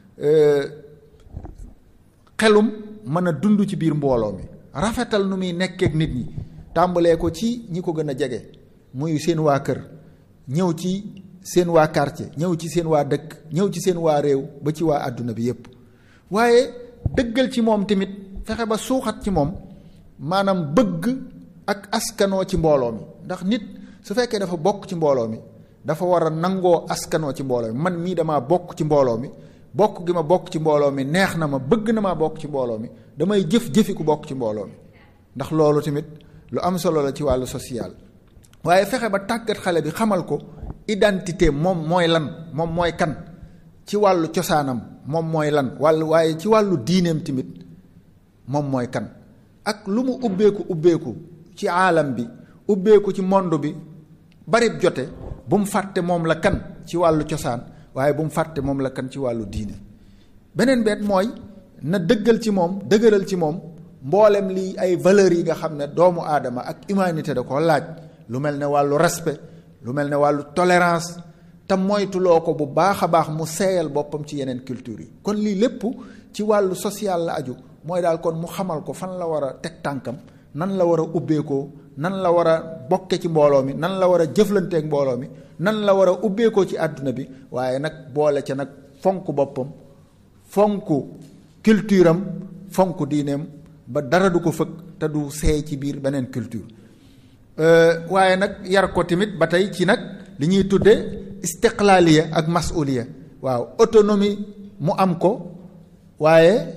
xelum mën a dund ci biir mbooloo mi rafetal nu muy nekkeek nit ñi tàmbalee ko ci ñi ko gën a jege muy seen waa kër ñëw ci seen waa quartier ñëw ci seen waa dëkk ñëw ci seen waa réew ba ci waa àdduna bi yépp waaye dëggal ci moom tamit fexe ba suuxat ci moom maanaam bëgg ak askanoo ci mbooloo mi ndax nit su fekkee dafa bokk ci mbooloo mi dafa war a nangoo askanoo ci mbooloo mi man mii damaa bokk ci mbooloo mi bokk gi ma bokk ci mbooloo mi neex na ma bëgg na maa bokk ci mbooloo mi damay jëf jëfi ku bokk ci mbooloo mi ndax loolu tamit lu am solo la ci wàllu social waaye fexe ba tàggat xale bi xamal ko identité moom mooy lan moom mooy kan ci wàllu cosaanam moom mooy lan wàllu waaye ci wàllu diineem tamit moom mooy kan ak lu mu ubbeeku ubbeeku ci aalam bi ubbeeku ci monde bi barib jote bu mu fàtte moom la kan ci wàllu cosaan waaye bu mu fàtte moom la kan ci wàllu diine beneen beet mooy na dëggal ci moom dëgëral ci moom mboolem li ay valeurs yi nga xam ne doomu aadama ak humanité da ko laaj lu mel ne wàllu respect lu mel ne wàllu tolérance te moytuloo ko bu baax a baax mu seeyal boppam ci yeneen culture yi kon lii lépp ci wàllu social la aju mooy daal kon mu xamal ko fan la war a teg tànkam nan la war a ubbeekoo nan la war a bokke ci mbooloo mi nan la war a jëflanteek mbooloo mi nan la war a ubbeekoo ci àdduna bi waaye nag boole ca nag fonk boppam fonk culture am fonk diineem ba dara du ko fëkk te du seey ci biir beneen culture waaye nag yar ko tamit ba tey ci nag li ñuy tudde istiqlaaliya ak masuliya waaw autonomie mu am ko waaye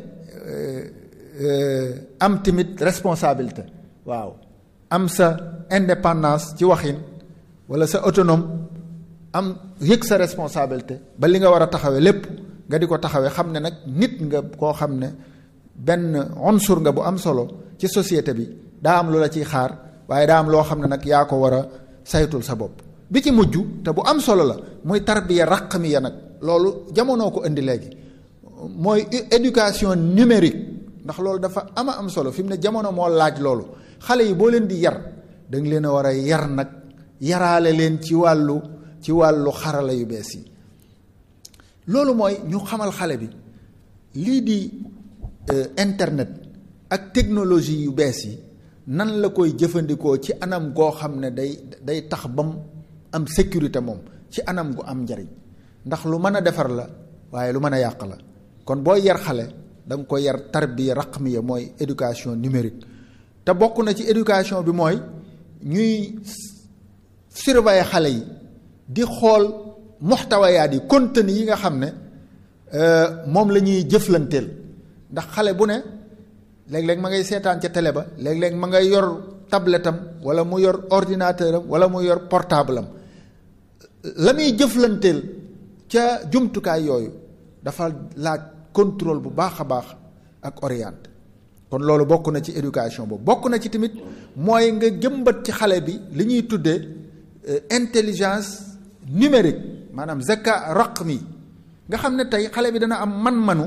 am tamit responsabilité waaw am sa indépendance ci waxin walla sa autonome am yëg sa responsabilité ba li nga war a taxawee lépp nga di ko taxawee xam ne nag nit nga koo xam ne benn unsur nga bu am solo ci société bi daa am lu la ciy xaar waaye daa am loo xam ne nag yaa ko war a saytul sa bopp bi ci mujj te bu am solo la muy tarbiya raqmiya nag loolu jamonoo ko indi léegi mooy éducation numérique ndax loolu dafa ama am solo fi mu ne jamono moo laaj loolu xale yi boo leen di yar da nga leen a war a yar nag yaraale leen ci wàllu ci wàllu xarala yu bees yi loolu mooy ñu xamal xale bi lii di internet ak technologie yu bees yi nan la koy jëfandikoo ci anam goo xam ne day day tax bam am sécurité moom ci anam gu am njariñ ndax lu mën a defar la waaye lu mën a yàq la kon booy yar xale da nga ko yar tarbiya raqmiya mooy éducation numérique te bokk na ci éducation bi mooy ñuy surveiller xale yi di xool muxtawayaat yi contenu yi nga xam ne moom la ñuy jëflanteel ndax xale bu ne léeg-léeg ma ngay seetaan ca télé ba léeg-léeg ma ngay yor tablette am wala mu yor ordinateur am wala mu yor portable am la muy jëflanteel ca jumtukaay yooyu dafa laaj contrôle bu baax a baax ak orienté kon loolu bokk na ci éducation boobu bokk na ci tamit mooy nga jëmbat ci xale bi li ñuy tuddee intelligence numérique maanaam zaka raqmi nga xam ne tey xale bi dana am man-manu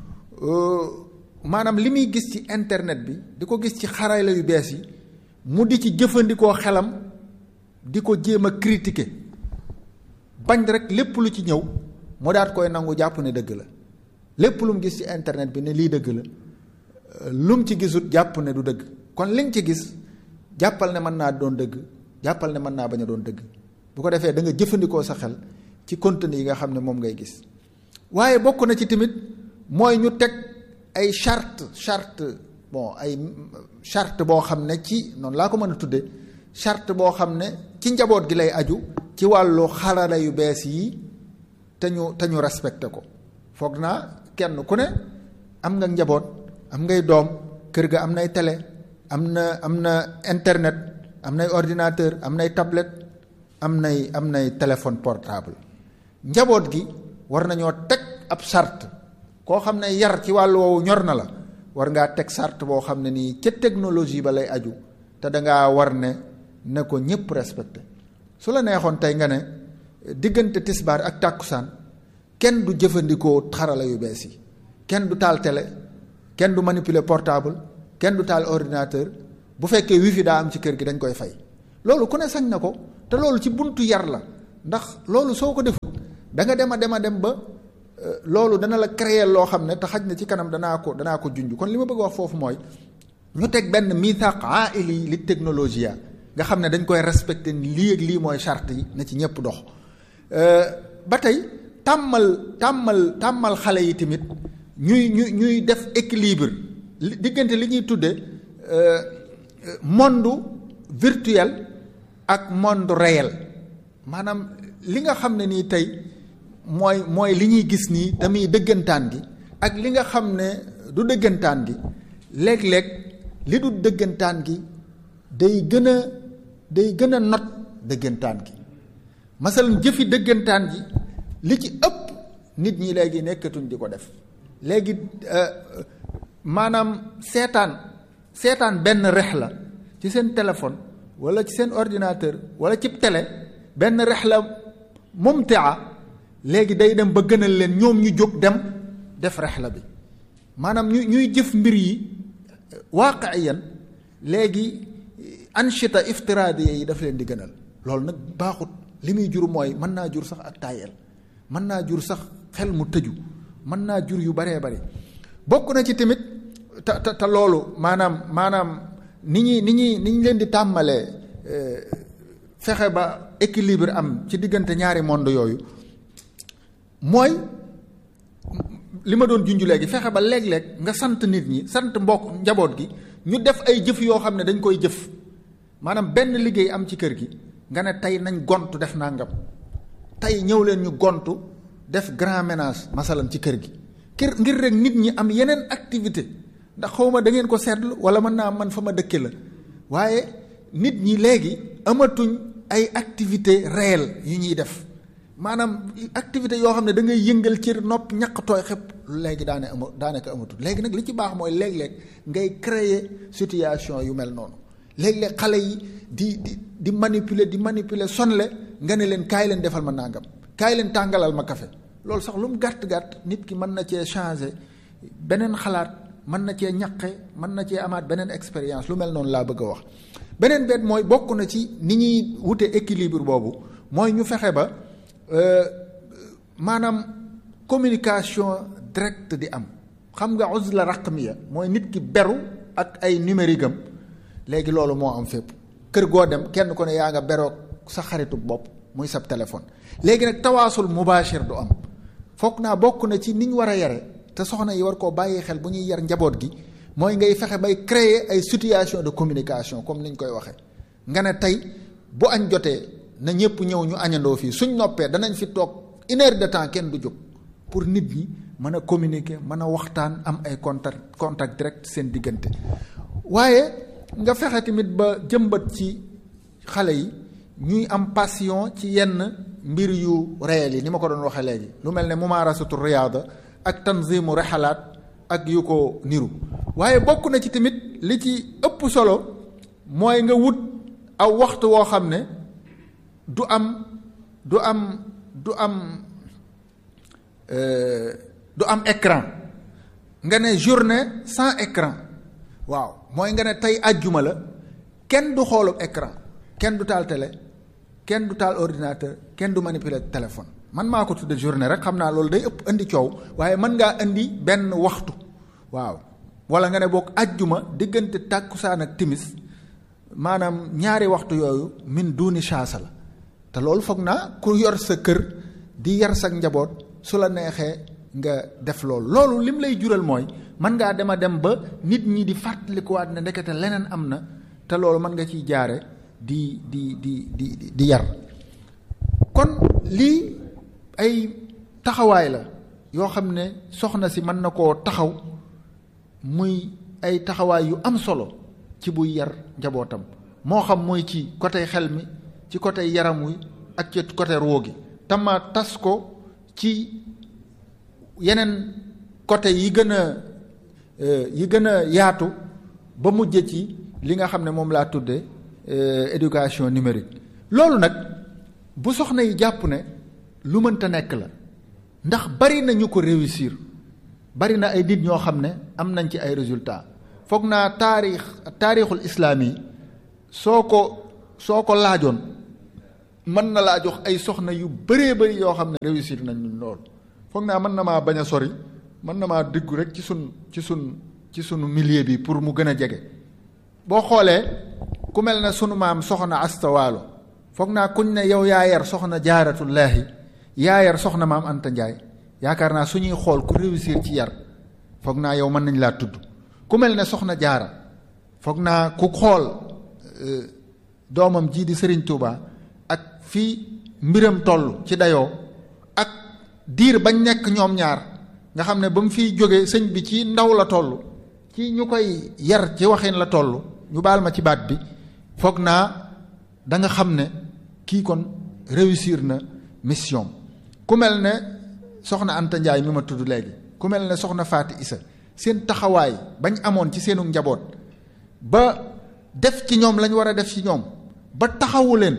maanaam li muy gis ci internet bi di ko gis ci xarala yu bees yi mu di ci jëfandikoo xelam di ko jéem a critiquer bañ rek lépp lu ci ñëw mu daat koy nangu jàpp ne dëgg la lépp lu mu gis ci internet bi ne lii dëgg la lu mu ci gisut jàpp ne du dëgg kon li nga ci gis jàppal ne mën naa doon dëgg jàppal ne mën naa bañ a doon dëgg bu ko defee da nga jëfandikoo sa xel ci contenu yi nga xam ne moom ngay gis waaye bokk na ci tamit mooy ñu teg ay charte charte bon ay charte boo xam ne ci noonu laa ko mën a tudde charte boo xam ne ci njaboot gi lay aju ci wàllu xarala yu bees yi te ñu te ñu respecté ko foog naa kenn ku ne am nga njaboot am ngay doom kër ga am nay télé am na am na internet am nay ordinateur am nay tablette am nay am nay téléphone portable njaboot gi war nañoo teg ab charte koo xam ne yar ci wàllu woowu ñor na la war ngaa teg charte boo xam ne nii ca technologie ba lay aju te dangaa war ne ne ko ñëpp respecté su la neexoon tey nga ne diggante tisbaar ak tàkkusaan kenn du jëfandikoo xarala yu bees yi kenn du taal télé kenn du manipuler portable kenn du taal ordinateur bu fekkee wifi daa am ci kër gi dañ koy fay loolu ku ne sañ na ko te loolu ci buntu yar la ndax loolu soo ko defut da nga dem a dem a dem ba loolu dana la créer loo xam ne te xaj na ci kanam danaa ko danaa ko junj kon li ma bëgg wax foofu mooy ñu teg benn mithaq aili li technologie nga xam ne dañ koy respecté lii ak lii mooy charte yi na ci ñëpp dox ba tey tàmmal tàmmal tàmmal xale yi tamit ñuy ñuy ñuy def équilibre diggante li ñuy tudde monde virtuel ak monde réel maanaam li nga xam ne nii tey mooy mooy li ñuy gis nii tamit dëggantaan gi ak li nga xam ne du dëggantaan gi léeg-léeg li du dëggantaan gi day gën a day gën a not dëggantaan gi masalan jëfi dëggantaan gi li ci ëpp nit ñi léegi nekkatuñ di ko def léegi maanaam seetaan seetaan benn rex la ci seen téléphone wala ci seen ordinateur wala ci télé benn rex la mumtia léegi day dem ba gënal leen ñoom ñu jóg dem def rex la bi maanaam ñu ñuy jëf mbir yi waaqiyan léegi anchita iftiraadiya yi daf leen di gënal loolu nag baaxut li muy jur mooy mën naa jur sax ak taayel mën naa jur sax xel mu tëju mën naa jur yu baree bari bokk na ci tamit te te te loolu maanaam maanaam ni ñuy ni ñuy ni ñu leen di tàmmalee fexe ba équilibre am ci diggante ñaari monde yooyu mooy li ma doon junj léegi fexe ba léeg-léeg nga sant nit ñi sant mbokk njaboot gi ñu def ay jëf yoo xam ne dañ koy jëf maanaam benn liggéey am ci kër gi nga ne tey nañ gontu def nangam tey ñëw leen ñu gontu def grand ménage masalan ci kër gi kër ngir rek nit ñi am yeneen activité ndax xawma da ngeen ko seetlu wala mën naa man fa ma dëkke la waaye nit ñi léegi amatuñ ay activité réelle yu ñuy def maanaam activité yoo xam ne da ngay yëngal ci nopp ñaq tooy xëpp léegi daane ama daanaka amatul léegi nag li ci baax mooy léeg-léeg ngay créer situation yu mel noonu léeg-léeg xale yi di di di manipuler di manipuler sonle nga ne leen kaay leen defal ma nangam kaay leen tàngalal ma café loolu sax lu mu gàtt gàtt nit ki mën na cee changer beneen xalaat mën na cee ñaqe mën na cee amaat beneen expérience lu mel noonu laa bëgg a wax. beneen bet mooy bokk na ci ni ñuy wute équilibre boobu mooy ñu fexe ba maanaam communication directe di am xam nga uzla raqmiya mooy nit ki beru ak ay numérique am léegi loolu moo am fépp kër goo dem kenn ku ne yaa nga beroog sa xaritu bopp muy sab téléphone léegi nag tawaasul mubashir du am foog naa bokk na ci ni ñu war a yare te soxna yi war koo bàyyi xel bu ñuy yar njaboot gi mooy ngay fexe bay créer ay situation de communication comme ni ñu koy waxee nga ne tey bu añ jotee na ñëpp ñëw ñu añandoo fii suñ noppee danañ fi toog une heure de temps kenn du jóg pour nit ñi mën a communiquer mën a waxtaan am ay contact contact direct seen diggante waaye nga fexe tamit ba jëmbat ci xale yi ñuy am passion ci yenn mbir yu réel yi ni ma ko doon waxee léegi lu mel ne mumaarasatu riyaada ak tanzimu rexalaat ak yu ko niru waaye bokk na ci tamit li ci ëpp solo mooy nga wut aw waxtu woo xam ne du am du am du am du am écran nga ne journée sans écran waaw mooy nga ne tey àjjuma la kenn du xoolu écran kenn du taal télé kenn du taal ordinateur kenn du manipuler téléphone man maa ko tudde journée rek xam naa loolu day ëpp indi coow waaye mën ngaa indi benn waxtu waaw wala nga ne boog àjjuma diggante tàkkusaan ak timis maanaam ñaari waxtu yooyu min duuni chaasa la te loolu foog naa ku yor sa kër di yar sa njaboot su la neexee nga def loolu loolu lim lay jural mooy mën ngaa dem a dem ba nit ñi di fàttalikuwaat ne ndekete leneen am na te loolu mën nga ciy jaare di di di di di yar kon lii ay taxawaay la yoo xam ne soxna si mën na koo taxaw muy ay taxawaay yu am solo ci buy yar njabootam moo xam muy ci côté xel mi ci côté yaram wi ak ci côté roo gi tama tas ko ci yeneen côté yi gën a yi gën a yaatu ba mujj ci li nga xam ne moom laa tudde éducation numérique loolu nag bu soxna yi jàpp ne lu mënta nekk la ndax bari na ñu ko réussir bari na ay nit ñoo xam ne am nañ ci ay résultats foog naa taarix taarixul islaam yi soo ko soo ko laajoon mën na laa jox ay soxna yu bëree bëri yoo xam ne réussir nañ lool foog naa mën na maa bañ a sori mën na maa diggu rek ci sun ci sun ci sunu milieu bi pour mu gën a jege boo xoolee ku mel ne sunu maam soxna astawaalo foog naa kuñ ne yow yaa yar soxna jaaratullaahi yaa yar soxna maam Anta Njaay yaakaar naa suñuy xool ku réussir ci yar foog naa yow mën nañ laa tudd ku mel ne soxna jaara foog naa ku xool doomam jii di Sëriñ Tuuba ak fii mbiram toll ci dayoo ak diir bañ nekk ñoom ñaar nga xam ne ba mu fiy jóge sëñ bi ci ndaw la toll ci ñu koy yar ci waxin la toll ñu baal ma ci baat bi foog naa da nga xam ne kii kon réussir na mission ku mel ne soxna Anta Njaay mi ma tudd léegi ku mel ne soxna Faati Isa seen taxawaay bañ amoon ci seenu njaboot ba def ci ñoom lañ war a def ci ñoom ba taxawu leen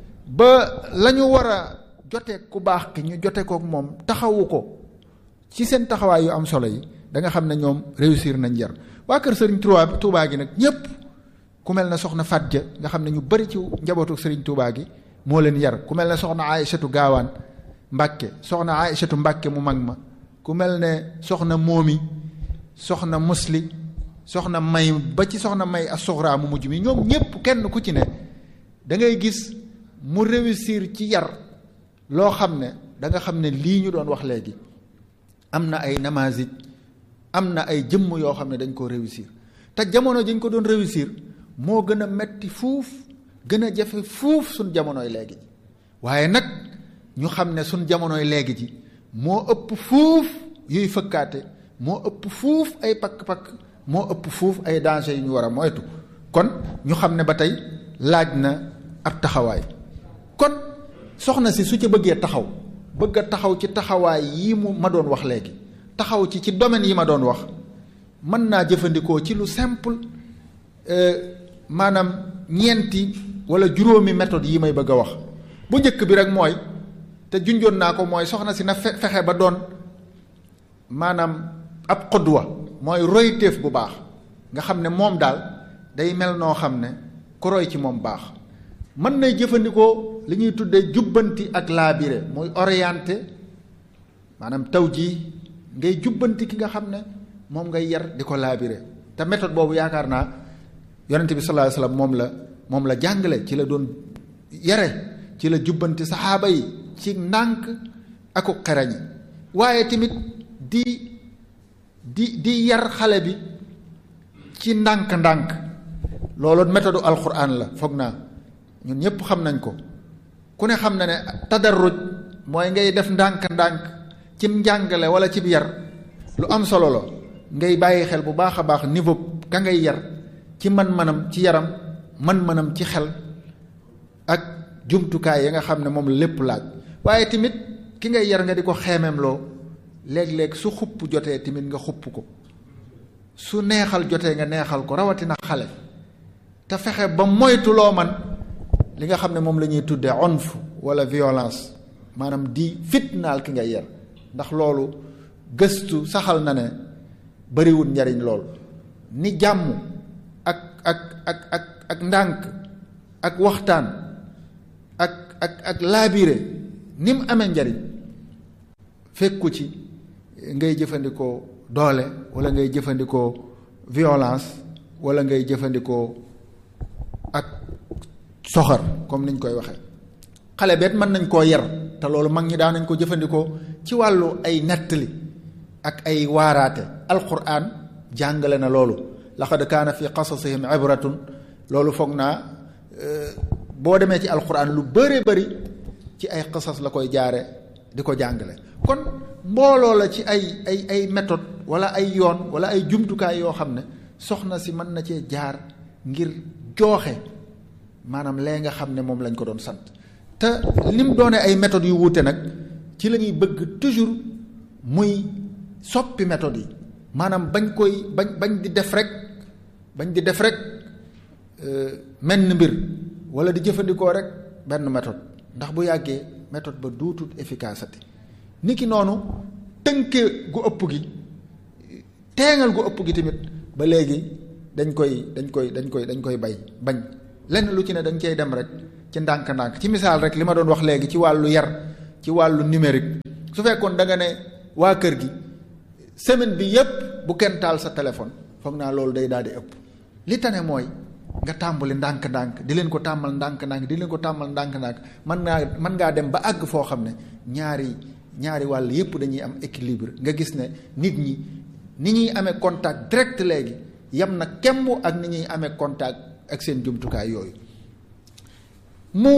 ba la ñu war a jote ku baax ki ñu jote kook moom taxawu ko ci seen taxawaay yu am solo yi da nga xam ne ñoom réussir nañ jar waa kër sëriñ Touba Touba gi nag ñépp ku mel ne soxna Fatja nga xam ne ñu bari ci njabootu sëriñ Touba gi moo leen yar ku mel ne soxna Aïchatu Gaawaan Mbàkke soxna Aïchatu Mbàkke mu mag ma ku mel ne soxna Moomi soxna Musli soxna May ba ci soxna May ak soxraa mu mujj mi ñoom ñépp kenn ku ci ne da ngay gis mu réussir ci yar loo xam ne da nga xam ne lii ñu doon wax léegi am na ay namazij am na ay jëmm yoo xam ne dañ koo réussir te jamono dañ ko doon réussir moo gën a metti fuuf gën a jafe fuuf suñ jamonoy léegi ji waaye nag ñu xam ne suñ jamonoy léegi ji moo ëpp fuuf yuy fëkkaate moo ëpp fuuf ay pakk-pakk moo ëpp fuuf ay danger yu ñu war a moytu kon ñu xam ne ba tey laaj na ab taxawaay kon soxna si su ca bëggee taxaw bëgg a taxaw ci taxawaay yi mu ma doon wax léegi taxaw ci ci domaine yi ma doon wax mën naa jëfandikoo ci lu simple maanaam ñeenti wala juróomi méthode yi may bëgg a wax bu njëkk bi rek mooy te junjoon naa ko mooy soxna si na fe fexe ba doon maanaam ab xudwa mooy royteef bu baax nga xam ne moom daal day mel noo xam ne ku roy ci moom baax mën nay jëfandikoo li ñuy tuddee jubbanti ak laabire muy orienté maanaam taw jii ngay jubbanti ki nga xam ne moom ngay yar di ko laabire te méthode boobu yaakaar naa yonente bi sallallahu alayhi wasallam moom la moom la jàngale ci la doon yare ci la jubbanti saxaaba yi ci ndànk aku xerañ waaye tamit di di di yar xale bi ci ndànk-ndànk loolu méthode alquran la foog naa ñun ñëpp xam nañ ko ku ne xam na ne tadarruj mooy ngay def ndànk-ndànk cim njàngale wala cib yar lu am solo la ngay bàyyi xel bu baax a baax niveau ka ngay yar ci man-manam ci yaram man-manam ci xel ak jumtukaay ya nga xam ne moom lépp laaj waaye tamit ki ngay yar nga di ko xeemeem loo léeg-léeg su xupp jotee tamit nga xupp ko su neexal jotee nga neexal ko rawatina xale te fexe ba moytu loo man li nga xam ne moom la ñuy tuddee onf wala violence maanaam di fitnaal ki ngay yar ndax loolu gëstu saxal na ne bariwul njariñ lool ni jàmm ak ak ak ak ak ndànk ak waxtaan ak ak ak laabire ni mu amee njariñ fekku ci ngay jëfandikoo doole wala ngay jëfandikoo violence wala ngay jëfandikoo ak soxor comme niñ koy waxee xale beet mën nañ koo yar te loolu mag ñi daan nañ ko jëfandikoo ci wàllu ay nettali ak ay waaraate alquran jàngale na loolu laqad kaana fi qasasihim ibratun loolu foog naa boo demee ci alquran lu bëree bëri ci ay qasas la koy jaare di ko jàngale kon mbooloo la ci ay ay ay méthode wala ay yoon wala ay jumtukaay yoo xam ne soxna si mën na cee jaar ngir jooxe maanaam lee nga xam ne moom lañ ko doon sant te lim doone ay méthodes yu wuute nag ci la ñuy bëgg toujours muy soppi méthodes yi maanaam bañ koy bañ bañ di def rek bañ di def rek menn mbir wala di jëfandikoo rek benn méthode ndax bu yàggee méthode ba duutut efficacité ni ki noonu tënke gu ëpp gi teengal gu ëpp gi tamit ba léegi dañ koy dañ koy dañ koy dañ koy bay bañ lenn lu ci ne dañ cay dem rek ci ndànk-ndànk ci misaal rek li ma doon wax léegi ci wàllu yar ci wàllu numérique su fekkoon da nga ne waa kër gi semaine bi yépp bu kenn taal sa téléphone foog naa loolu day daal di ëpp li tane mooy nga tàmbali ndànk-ndànk di leen ko tàmmal ndànk-ndànk di leen ko tàmmal ndànk-ndànk mën ngaa mën ngaa dem ba àgg foo xam ne ñaari ñaari wàll yépp dañuy am équilibre nga gis ne nit ñi ni ñuy amee contact direct léegi yam na kemb ak ni ñuy amee contact ak seen jumtukaay yooyu mu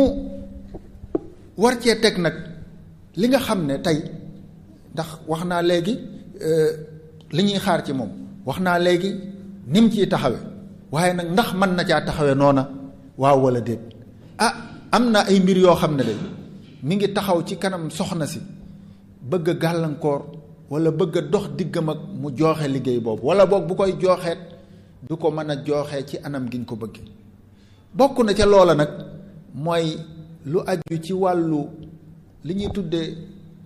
war cee teg nag li nga xam ne tey ndax wax naa léegi li ñuy xaar ci moom wax naa léegi ni mu ciy taxawe waaye nag ndax mën na caa taxawe noona waaw wala déet ah am na ay mbir yoo xam ne de mi ngi taxaw ci kanam soxna si bëgg a gàllankoor wala bëgg a dox diggam ak mu jooxe liggéey boobu wala boog bu koy jooxeet du ko mën a jooxee ci anam gi ñu ko bëgg bokk na ca loola nag mooy lu aju ci wàllu li ñuy tuddee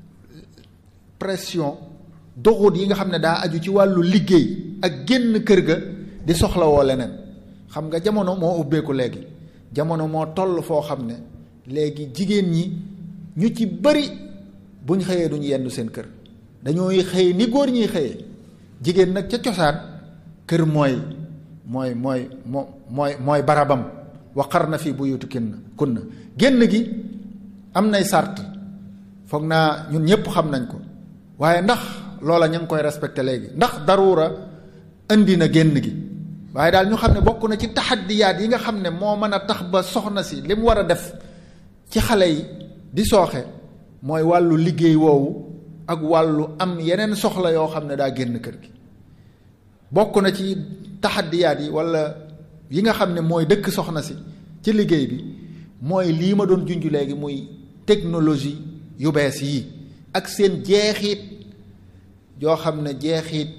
pression doxut yi nga xam ne daa aju ci wàllu liggéey ak génn kër ga di soxlawoo leneen xam nga jamono moo ubbeeku léegi jamono moo toll foo xam ne léegi jigéen ñi ñu ci bari buñ xëyee duñ yendu seen kër dañooy xëy ni góor ñuy xëyee jigéen nag ca cosaan kër mooy mooy mooy moo mooy mooy barabam waqar na fi buyutikunna kunna génn gi am nay sart foog naa ñun ñëpp xam nañ ko waaye ndax loola ña ngi koy respecté léegi ndax daruura indi na génn gi waaye daal ñu xam ne bokk na ci taxaddiyaat yi nga xam ne moo mën a tax ba soxna si li mu war a def ci xale yi di sooxe mooy wàllu liggéey woowu ak wàllu am yeneen soxla yoo xam ne daa génn kër gi bokk na ci taxaddiyaat yi wala yi nga xam ne mooy dëkk soxna si ci liggéey bi mooy lii ma doon junj léegi muy technologie yu bees yii ak seen jeexit yoo xam ne jeexit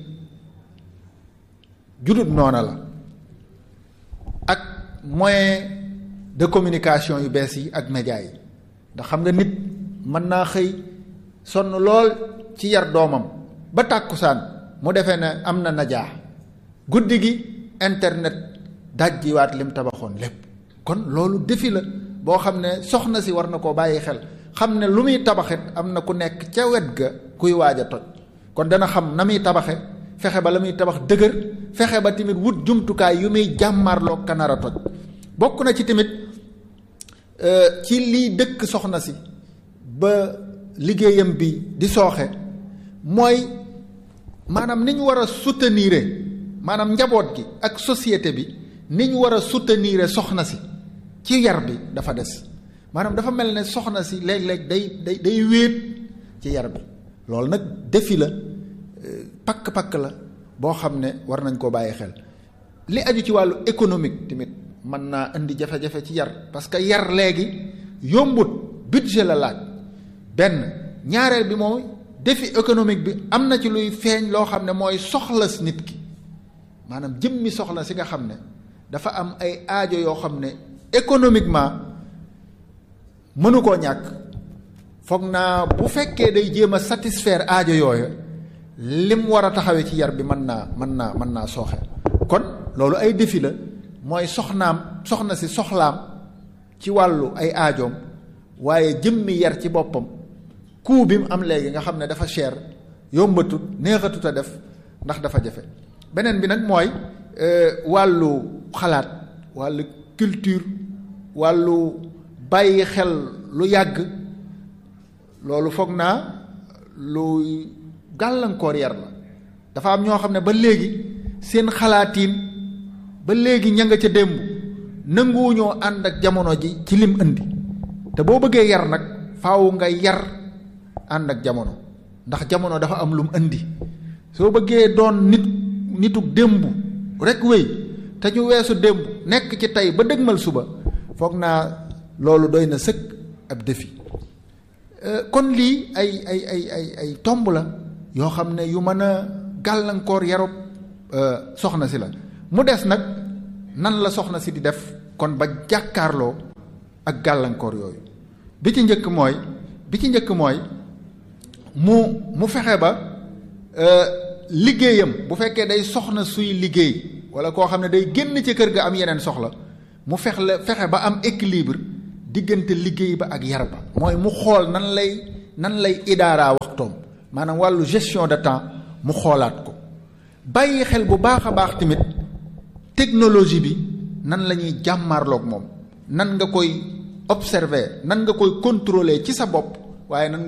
judut noona la ak moyen de communication yu bees yi ak média yi ndax xam nga nit mën naa xëy sonn lool ci yar doomam ba tàkkusaan mu defee ne am na najaa guddi gi internet dajjiwaat lim tabaxoon lépp kon loolu defi la boo xam ne soxna si war na koo bàyyi xel xam ne lu muy tabaxit am na ku nekk ca wet ga kuy waaj a toj kon dana xam na muy tabaxe fexe ba la muy tabax dëgër fexe ba tamit wut jumtukaay yu muy jàmmarloo kanar a toj bokk na ci tamit ci liy dëkk soxna si ba liggéeyam bi di sooxe mooy maanaam ni ñu war a soutenir maanaam njaboot gi ak société bi ni ñu war a soutenir soxna si ci yar bi dafa des maanaam dafa mel ne soxna si léeg-léeg day day day wéet ci yar bi loolu nag defi la pakk-pakk la boo xam ne war nañ koo bàyyi xel li aju ci wàllu économique tamit mën naa indi jafe-jafe ci yar parce que yar léegi yombut budget la laaj benn ñaareel bi mooy défi économique bi am na ci luy feeñ loo xam ne mooy soxla si nit ki maanaam jëmmi soxla si nga xam ne dafa am ay aajo yoo xam ne économiquement mënu koo ñàkk foog naa bu fekkee day jéem a satisfaire aajo yooyu lim war a taxawee ci yar bi mën naa mën naa mën naa sooxe kon loolu ay défi la mooy soxnaam soxna si soxlaam ci wàllu ay aajoom waaye jëmmi yar ci boppam coût bi mu am léegi nga xam ne dafa cher yombatut neexatut a def ndax dafa jafe beneen bi nag mooy wàllu xalaat wàllu culture wàllu bàyyi xel lu yàgg loolu foog naa lu gàllankoor yar la dafa am ñoo xam ne ba léegi seen xalaatiin ba léegi ña nga ca démb nanguwuñoo ànd ak jamono ji ci lim indi te boo bëggee yar nag faaw nga yar ànd ak jamono ndax jamono dafa am lum indi soo bëggee doon nit nituk démb rek wéy te ñu weesu démb nekk ci tey ba dëgmal suba foog naa loolu doy na sëkk ab défi kon lii ay ay ay ay ay tomb la yoo xam ne yu mën a gàllankoor yarub soxna si la mu des nag nan la soxna si di def kon ba jàkkaarloo ak gàllankoor yooyu bi ci njëkk mooy bi ci njëkk mooy mu mu fexe ba liggéeyam bu fekkee day soxna suy liggéey wala koo xam ne day génn ci kër ga am yeneen soxla mu fex la fexe ba am équilibre diggante liggéey ba ak yar ba mooy mu xool nan lay nan lay idaaraa waxtoom maanaam wàllu gestion de temps mu xoolaat ko bàyyi xel bu baax a baax tamit technologie bi nan la ñuy jàmmaarloog moom nan nga koy observer nan nga koy contrôler ci sa bopp waaye nan